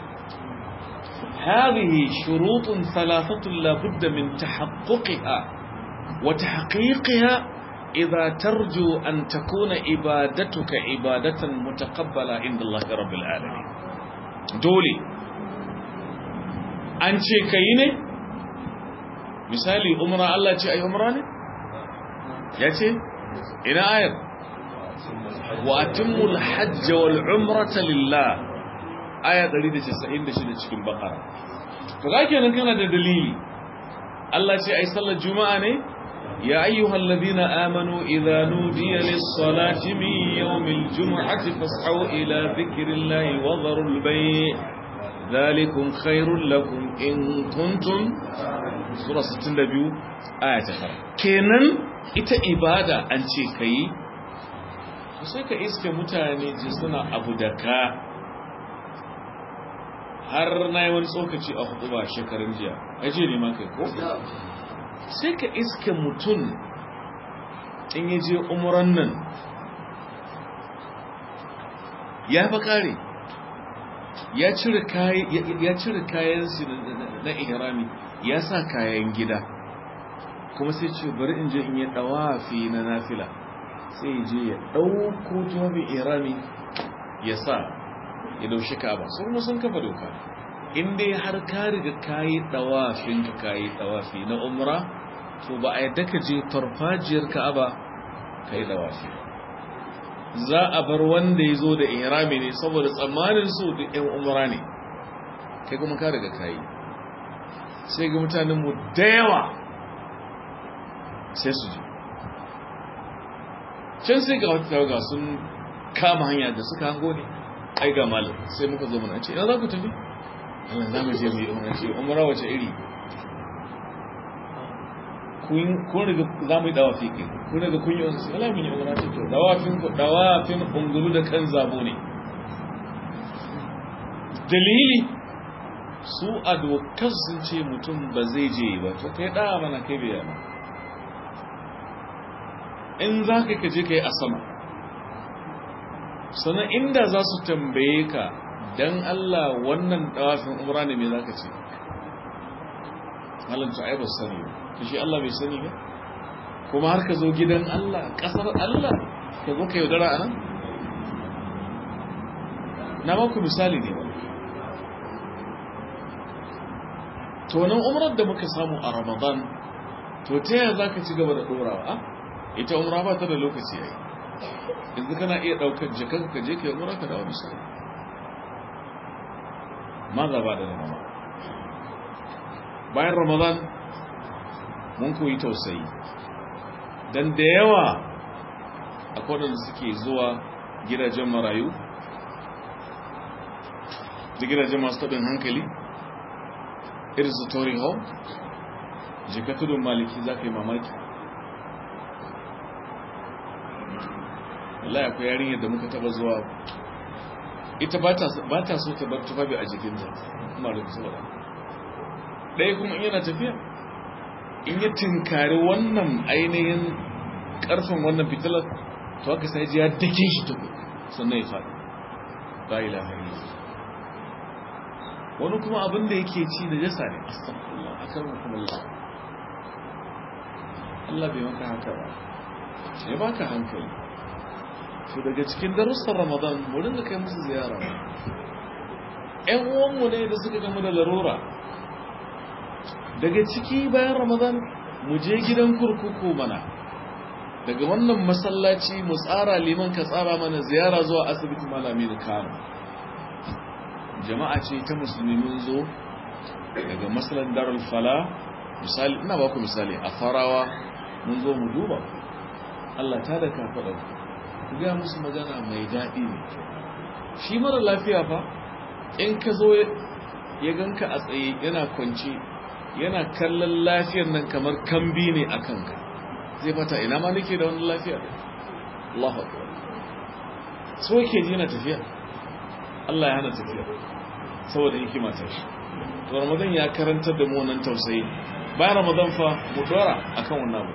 هذه شروط ثلاثة لا بد من تحققها وتحقيقها إذا ترجو أن تكون عبادتك عبادة متقبلة عند الله رب العالمين دولي أنت كيني misali umra Allah ce ai umra ne yace ina ayar wa atimul hajj wal umrata lillah aya 196 cikin bakara to ga kenan kana da dalili Allah ce ai sallar juma'a ne ya ayyuhal ladina amanu idza nudiya lis salati min yawmil jum'ati fas'au ila dhikrillahi wa dharul bay' dhalikum khairul lakum in kuntum sura 62 aya ta fara kenan ita ibada an ce kai sai ka iske mutane ji suna abu da ka har na yi wani tsokaci a hudu ba shekarun jiya aje ne ma kai ko sai ka iske mutum in ya je umuran nan ya fa kare ya cire kayan su na ihrami ya sa kayan gida kuma sai ce bari in je in yi dawafi na nafila sai je ya ɗauko tuwabin ihrami ya sa ya daushi kaba sun kuma sun kafa doka in dai har ka riga kayi dawafin ka kayi dawafi na umra to ba a yadda ka je farfajiyar ka'aba kai dawafi za a bar wanda ya zo da ihrami ne saboda tsammanin su da yan umra ne kai kuma ka riga kayi sai ga mutanen mu da yawa sai su je can sai ga wata tawaga sun kama hanya da suka hango ne ai ga malam sai muka zo muna ce ina za ku tafi Allah za mu je mu yi umra ce umra wace iri kun riga za mu yi dawafi ke kun riga kun yi wasu ala mun yi umra ce to dawafin ku dawafin ungulu da kan zabo ne dalili su a dokar sun ce mutum ba zai je ba to kai da mana kai bai yana in za ka je ka yi a sama sannan inda za su tambaye ka don Allah wannan dawafin umra ne mai za ka ce halanta ai ba su sani ba ta shi Allah bai sani ba kuma har ka zo gidan Allah ƙasar Allah ka zo ka yaudara a nan na maku misali ne ba tonin umrar da muka samu a ramadan to ta yaya za ka ci gaba da ɗorawa ita umra ba ta da lokaci ya yi yanzu kana iya daukar jakar ka je ka yi mura ka dawo misali ma za ba da ramadan bayan ramadan mun koyi tausayi don da yawa a kodin suke zuwa gidajen marayu da gidajen masu taɓin hankali irin su tori hall jika tudun maliki za ka yi mamaki Allah akwai yarinyar da muka taba zuwa ita ba ta so ta bar tufafi a jikinta kuma da kusa ɗaya kuma in yana tafiya in ya tinkari wannan ainihin ƙarfin wannan fitilar to haka sai ji ya dake shi tuku sannan ya faɗi ba ilaha illa wani kuma abin da yake ci da jasa ne astagfirullah akan hukumullah Allah bai maka haka ba ya baka hankali to daga cikin darussan ramadan mu dinga kai musu ziyara ƴan uwanmu ne da suka gamu da larura daga ciki bayan ramadan mu je gidan kurkuku mana daga wannan masallaci mu tsara liman ka tsara mana ziyara zuwa asibiti malami da kano jama'a ce ta musulmi mun zo daga masalan darul fala misali ina ba ku misali a farawa mun zo mu duba Allah ta da ka faɗa ku ga musu magana mai daɗi ne shi mara lafiya fa in ka zo ya ganka a tsaye yana kwanci yana kallon lafiyar nan kamar kambi ne a kanka zai fata ina ma nake da wani lafiya Allah akbar so yake ji na tafiya Allah ya hana tafiya saboda hikima ta shi to Ramadan ya karantar da mu wannan tausayi bayan Ramadan fa mu dora akan wannan abu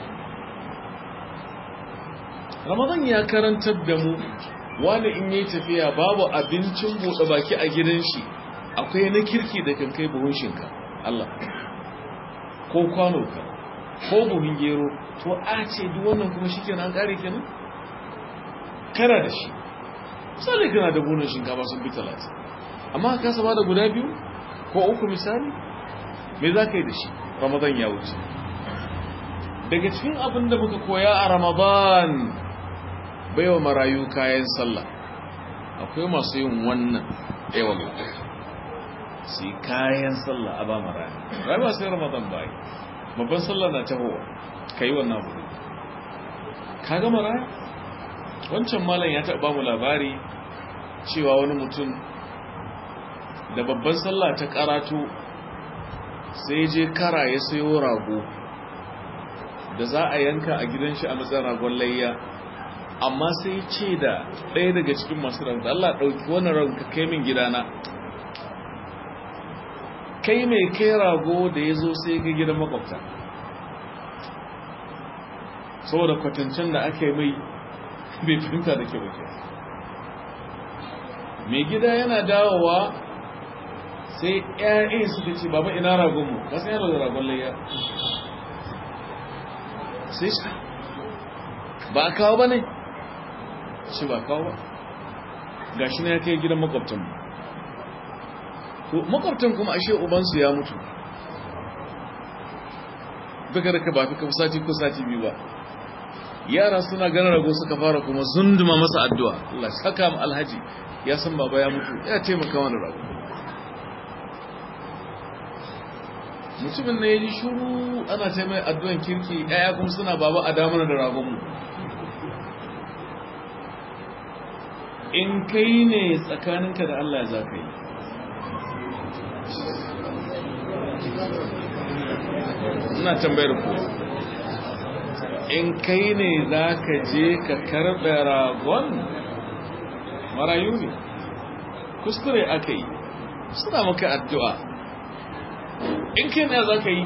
Ramadan ya karantar da mu wani in yayi tafiya babu abincin bude baki a gidan shi akwai na kirki da kan kai buhun shinka Allah ko kwano ka ko buhun gero to a ce duk wannan kuma shi kenan an kare kenan kana da shi misali kana da buhun shinkafa sun bi talatin amma ka saba da guda biyu ko uku misali me za ka yi da shi ramadan ya wuce daga cikin abin da muka koya a ramadan baiwa marayu kayan sallah akwai masu yin wannan yawan su yi kayan sallah a ba marayu rayu ba sai ramadan ba yi babban sallah na tahowa ka yi wannan abu ka ga marayu wancan malam ya taɓa mu labari cewa wani mutum da babban sallah ta karatu sai je kara ya sayo rago da za a yanka a gidan shi a matsayin ragon layya amma sai ce da ɗaya daga cikin masu rago Allah ɗauki wani rago ka kai min gidana kai mai kai rago da ya zo sai ga gidan makwabta saboda kwatancen da aka yi mai bai fahimta da ke wuce mai gida yana dawowa sai ƴaƴan suka ce baba ina ragonmu kasu yana da ragon layya sai shi ba a kawo ba ne shi ba kawo ba ga shi na ya kai gidan makwabtanmu makwabtan kuma ashe ubansu ya mutu daga daga ba fi kafa sati ko sati biyu ba yara suna ganin rago suka fara kuma zunduma masa addu'a Allah saka mu alhaji ya san baba ya mutu ya taimaka wani rago mutumin na ya ji shuru ana ce mai addu'an kirki ɗaya kuma suna baba a damar da ragonmu in kai ne tsakaninka da Allah za ka yi ina tambayar ku in kai ne za ka je ka karɓe ragon marayu ne kuskure aka yi suna maka addu'a in kai ne za ka yi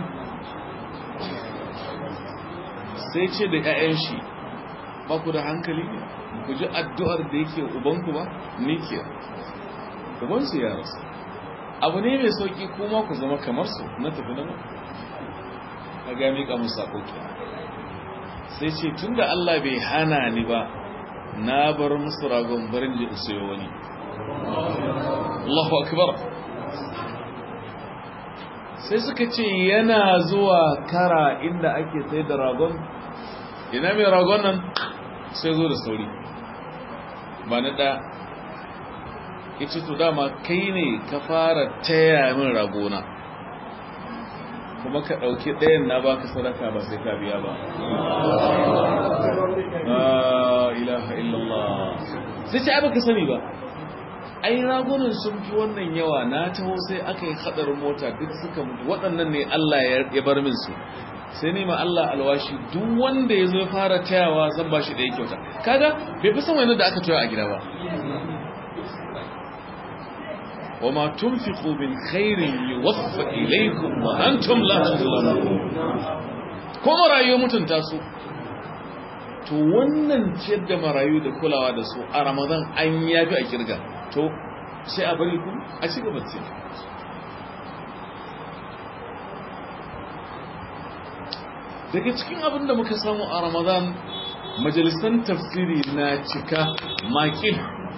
sai ce da ‘ya'yan shi ba ku da hankali ne ku ji addu'ar da yake ubanku ba ni ke ubansu ya rasu abu ne mai sauƙi kuma ku zama kamar su na tafi na ba ka ga miƙa musu saƙoƙi sai ce tun da Allah bai hana ni ba na bar musu ragon barin da sayo wani Allahu akbar sai suka ce yana zuwa kara inda ake sai da ragon ina mai ragon nan sai zo da sauri ba na ɗaya ya ce to dama kai ne ka fara taya min ragona kuma ka ɗauki ɗayan na baka sadaka ba sai ka biya ba la ilaha illallah sai ce baka sani ba ai ragunan sun fi wannan yawa na taho sai aka yi hadarin mota duk suka mutu waɗannan ne Allah ya bar min su sai ne ma Allah alwashi duk wanda ya zo ya fara tayawa zan ba shi da ya kyauta kaga bai fi san wani da aka taya a gida ba wa ma tunfiqu min khairin yuwaffa ilaykum wa antum la tuzlamun ko marayu mutunta su to wannan ciyar da marayu da kulawa da su a ramadan an yafi a kirga to sai a bari ku a ci gaba ce daga cikin abin da muka samu a ramadan majalisan tafsiri na cika makil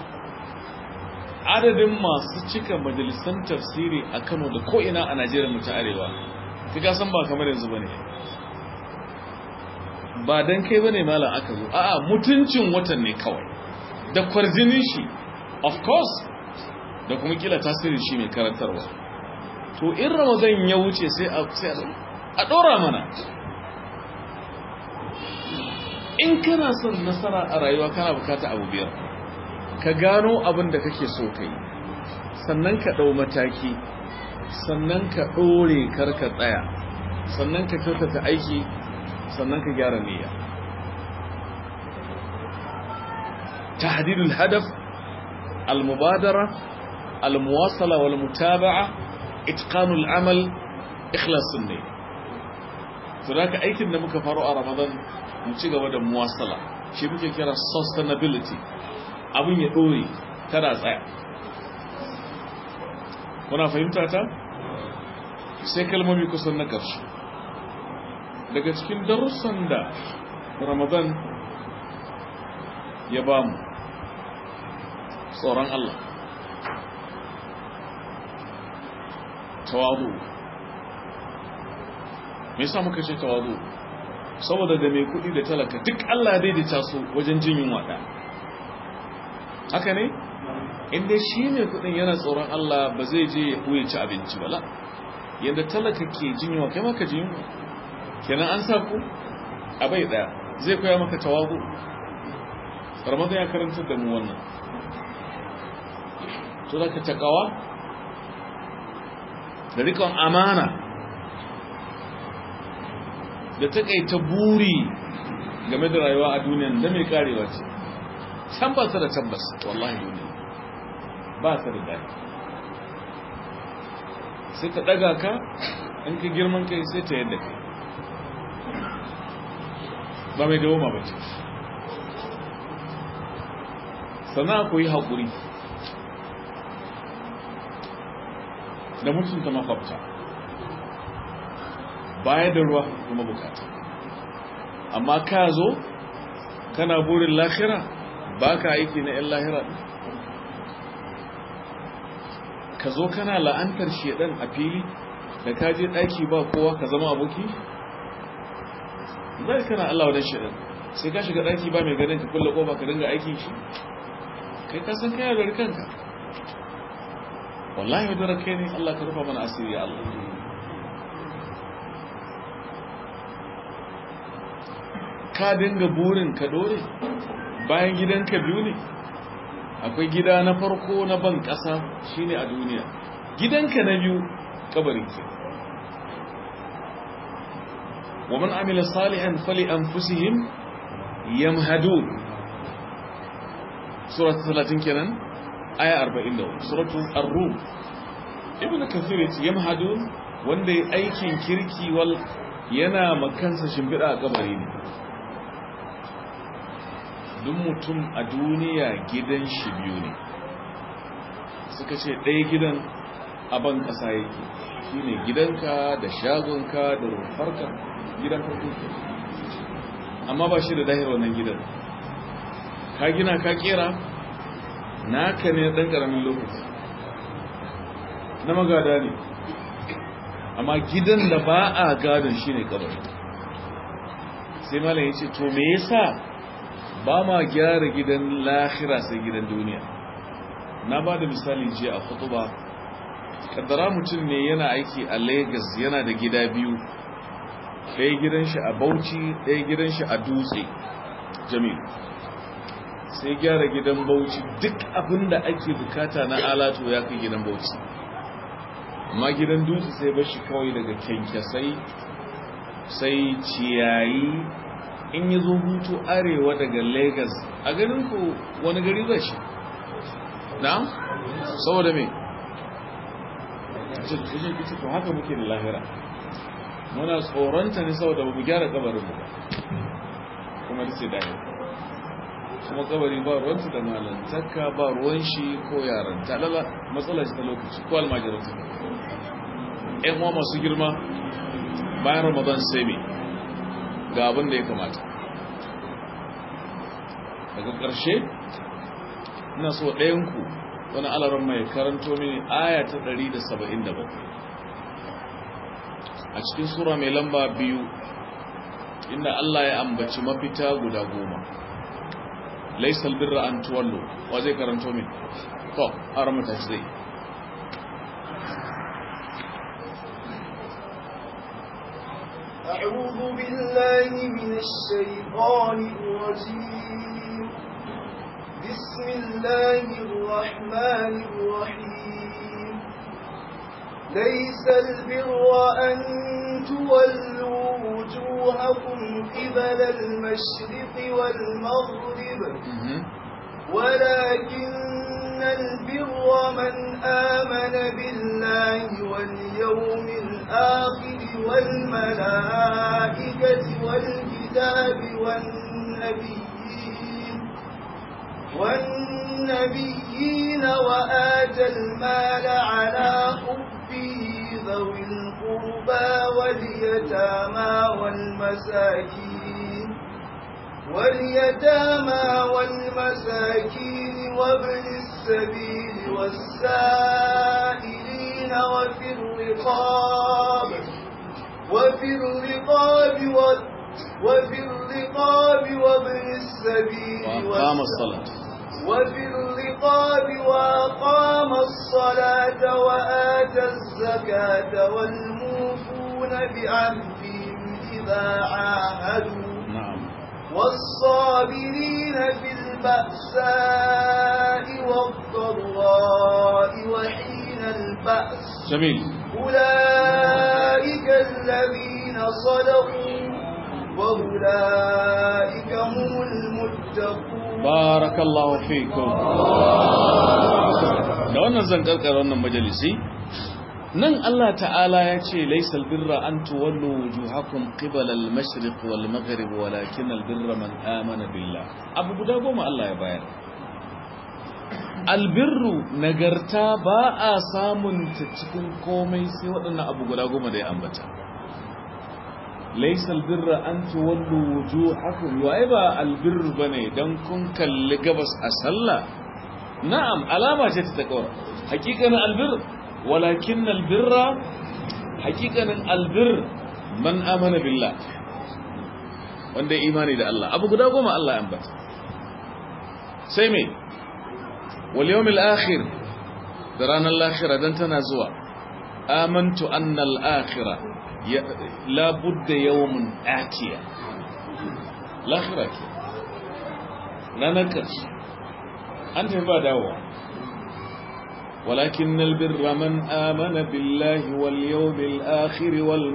adadin masu cika majalisan tafsiri a kano da ko'ina a najeriya mu ta arewa ka san ba kamar yanzu ba ne ba don kai ba ne malam aka zo a'a mutuncin watan ne kawai da kwarjinin shi of course da kuma kila tasirin shi mai karantarwa to in ramadan ya wuce sai a ɗora mana in kana son nasara a rayuwa kana bukata abu biyar ka gano abin da kake so ka yi sannan ka ɗau mataki sannan ka ɗore karka tsaya sannan ka kyautata aiki sannan ka gyara niyya tahdidul hadaf al-mubadara al-muwasala wal mutaba'a itqanul amal ikhlasun ne to da aikin da muka faro a ramadan mu ci gaba da muwasala shi muke kira sustainability abin ya dore kada tsaya kuna fahimta ta sai kalmomi kusan na ƙarshe daga cikin darussan da ramadan ya ba mu tsoron Allah tawadu me yasa muka ce tawadu saboda da mai kudi da talaka duk Allah daidaita su wajen jin yunwa da haka ne inda shi mai kudin yana tsoron Allah ba zai je ya buye ci abinci ba la yadda talaka ke jin yunwa kai maka jin yunwa kenan an sa ku a bai daya zai koya maka tawagu ramadan ya karantar da mu wannan to da ka takawa da rikon amana da takaita buri game da rayuwa a duniyan da mai karewa ce san ba ta da tabbas wallahi duniya ba ta da daɗi sai ta ɗaga ka in ka girman kai sai ta yadda kai ba mai dawoma ba ce sana ku yi haƙuri da mutunta makwabta baya da ruwa kuma bukata amma ka zo kana burin lahira ba ka aiki na 'yan lahira ka zo kana la'antar shedan a fili da ka je ɗaki ba kowa ka zama aboki zai kana Allah wadan shedan sai ka shiga ɗaki ba mai ganin ka kulle ƙofa ka dinga aikin shi kai ka san kai da kanka wallahi wadda kai ne Allah ka rufa mana asiri ya Allah ka dinga burin ka dore bayan gidanka biyu ne akwai gida na farko na ban ƙasa shine a duniya gidanka na biyu kabarin ke wa man amila salihan fali anfusihim yamhadun surat 30 kenan aya 44 suratul ar-rum ibn kathir yace yamhadun wanda ya aikin kirki wal yana makansa shimfiɗa a kabari ne duk mutum a duniya gidan shi biyu ne suka ce ɗaya gidan aban ƙasa yake shi ne gidanka da shagonka da rufarka gidan farko ke amma ba shi da dahir wannan gidan ka gina ka kera naka ne ɗan ƙaramin lokaci na magada ne amma gidan da ba a gadon shi ne kabari sai malam ya ce to me yasa ba ma gyara gidan lahira sai gidan duniya na ba da misali jiya a kutuba kaddara mutum ne yana aiki a lagos yana da gida biyu ɗaya gidan shi a bauchi ɗaya gidan shi a dutse jami'u sai gyara gidan bauchi duk abin da ake bukata na alato ya kai gidan bauchi amma gidan dutse sai bashi kawai daga kyankyasai sai ciyayi in yi zo hutu arewa daga lagos a ganin ku wani gari zai shi na? saboda me? to haka muke da lahira muna tsoronta ne saboda ba mu gyara kabarinmu ba kuma da sai dahi kuma kabari ba ruwanta da malantaka ba ruwan shi ko yaran talala matsala ta lokaci ko almajiranta ‘yan uwa masu girma bayan ramadan sai mai ga abin da ya kamata daga ƙarshe ina so ɗayanku wani alarar mai karanto mini aya ta 177 a cikin sura mai lamba biyu inda Allah ya ambaci mafita guda goma laisal birra an tuwallo wa zai karanto min to haramta shi zai أعوذ بالله من الشيطان الرجيم بسم الله الرحمن الرحيم ليس البر أن تولوا وجوهكم قبل المشرق والمغرب ولكن البر من آمن بالله واليوم الآخر والملائكة والكتاب والنبيين والنبيين وآتى المال على حبه ذوي القربى واليتامى والمساكين واليتامى والمساكين وابن السبيل والسائلين وفي الرقاب وفي الرقاب وفي الرقاب وابن السبيل وأقام الصلاة وفي الرقاب وأقام الصلاة وآتى الزكاة والموفون بعهدهم إذا عاهدوا نعم والصابرين في البأساء والضراء وحين البأس جميل أولئك الذين صدقوا وأولئك هم المتقون barakallahu fikum da wannan zan karkara wannan majalisi nan Allah ta'ala ya ce laysal birra an tuwallu wujuhakum qibala al-mashriq wal maghrib walakin al-birra man amana billah abu guda goma Allah ya bayar albirru nagarta ba a samun ta cikin komai sai waɗannan abu guda goma da ya ambata laisa albirra an tuwallu wujuhakum wa ba albirru bane dan kun kalli gabas a sallah na'am alama ce ta takawa hakikanin albir walakin albirra hakikanin albir man amana billah wanda ya imani da Allah abu guda goma Allah ya ambata sai me wal yawmil akhir da ranar lahira dan tana zuwa amantu anna al akhirah لا بد يوم آتية لا خيرك لا نكرش أنت ما دعوة ولكن البر من آمن بالله واليوم الآخر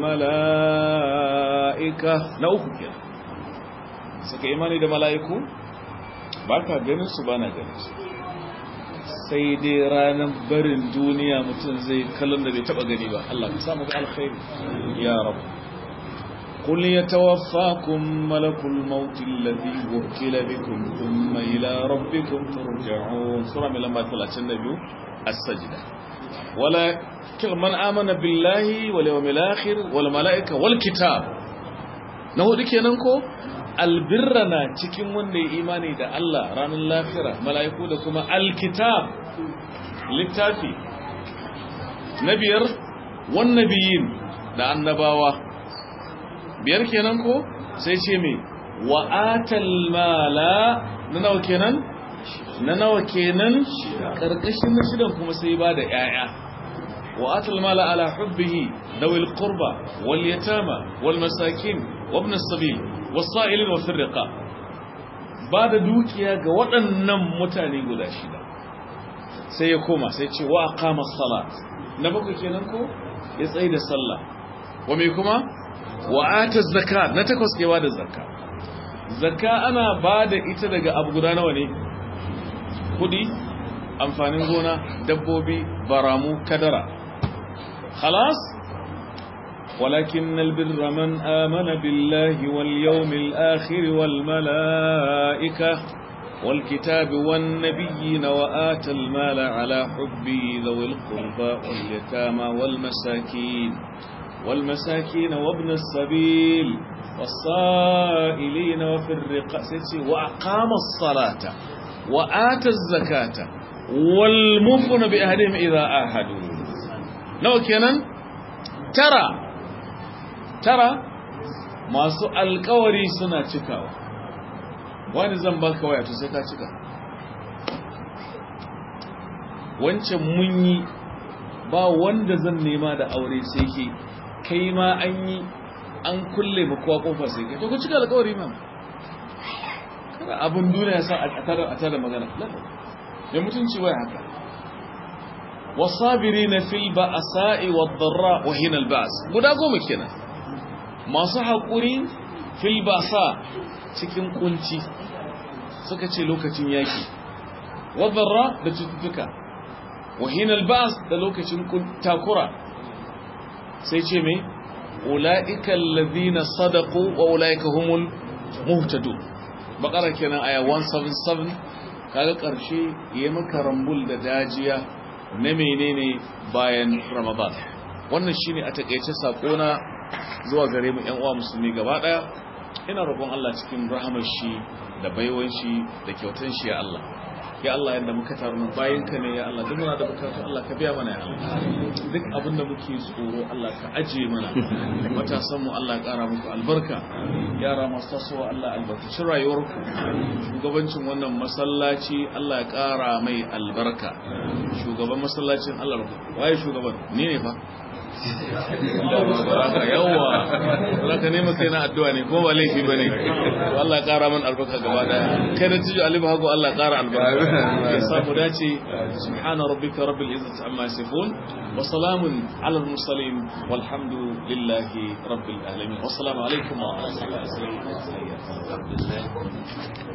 والملائكة نأخذ كده saka imani da mala'iku ba ka ganin su ba na ganin su sai dai ranar barin duniya mutum zai kallon da bai taba gani ba Allah ka samu ga alkhairi ya rabu qul yatawaffakum malakul maut alladhi wukila bikum thumma ila rabbikum turja'un sura mai lamba 32 as-sajda wala man amana billahi wal yawmil akhir wal malaika wal kitab na hudu kenan ko albirra na cikin wanda ya imani da Allah ranar lafira mala'iku da kuma alkitab littafi na biyar wannabiyin da annabawa biyar kenan ko sai ce mai wa'atal mala na nawa kenan na nawa kenan ƙarƙashin na shidan kuma sai ba da ‘ya'ya wa'atal mala ala hubbihi dawil qurba wal yatama wal masakin wabn sabil wasa'ilin wa firriqa ba da dukiya ga waɗannan mutane guda shida sai ya koma sai ce wa aqama salat na bakwai kenan ko ya tsaye da sallah wa me kuma wa ata zakat na takwas kewa da zakka zakka ana ba da ita daga abu guda nawa ne kudi amfanin gona dabbobi baramu kadara khalas ولكن البر من آمن بالله واليوم الآخر والملائكة والكتاب والنبيين وآتى المال على حبه ذوي القربى واليتامى والمساكين والمساكين وابن السبيل والصائلين وفي الرقاء وأقام الصلاة وآتى الزكاة والمفن بأهلهم إذا آهدوا لو كان ترى ترى ما سؤال كوري سنة تكاو wani zan baka waya to sai ka cika wancan mun yi ba wanda zan nema da aure sai ke kai ma an yi an kulle mu kowa kofa sai kai to ku cika alƙawari ma kada abin duniya sa a tare a tare magana ya mutunci waya haka wasabirina fil ba'sa'i wad-dharra wa hina al-ba's guda goma kenan masu haƙuri fil ba'sa cikin kunci suka ce lokacin yaki wadharra da cututtuka wahinal ba'as da lokacin takura sai ce me ulaika allazina sadaqu wa ulaika humul muhtadun bakara kenan aya 177 kaga karshe yayi maka rambul da dajiya na menene bayan ramadan wannan shine a takeice sakona zuwa gare mu ƴan uwa musulmi gaba daya ina roƙon Allah cikin rahamar shi da baiwan shi da kyautan shi ya Allah ya Allah yadda muka taru nan bayan ka ne ya Allah duk muna da bukatu Allah ka biya mana ya Allah duk abin da muke tsoro Allah ka aje mana matasan mu Allah ya ƙara muku albarka yara masu tasowa Allah albarkaci rayuwarku shugabancin wannan masallaci Allah ya ƙara mai albarka shugaban masallacin Allah waye shugaban ni ne fa baraka yawa baraka ne maka yana addu'a ne ko ba laifi bane to Allah ya kara man albarka gaba daya kai da tijo alibu hago Allah ya kara albarka ya samu dace subhana rabbika rabbil izzati amma yasifun wa salamun ala al mursalin walhamdulillahi rabbil alamin wassalamu alaikum wa rahmatullahi wa barakatuh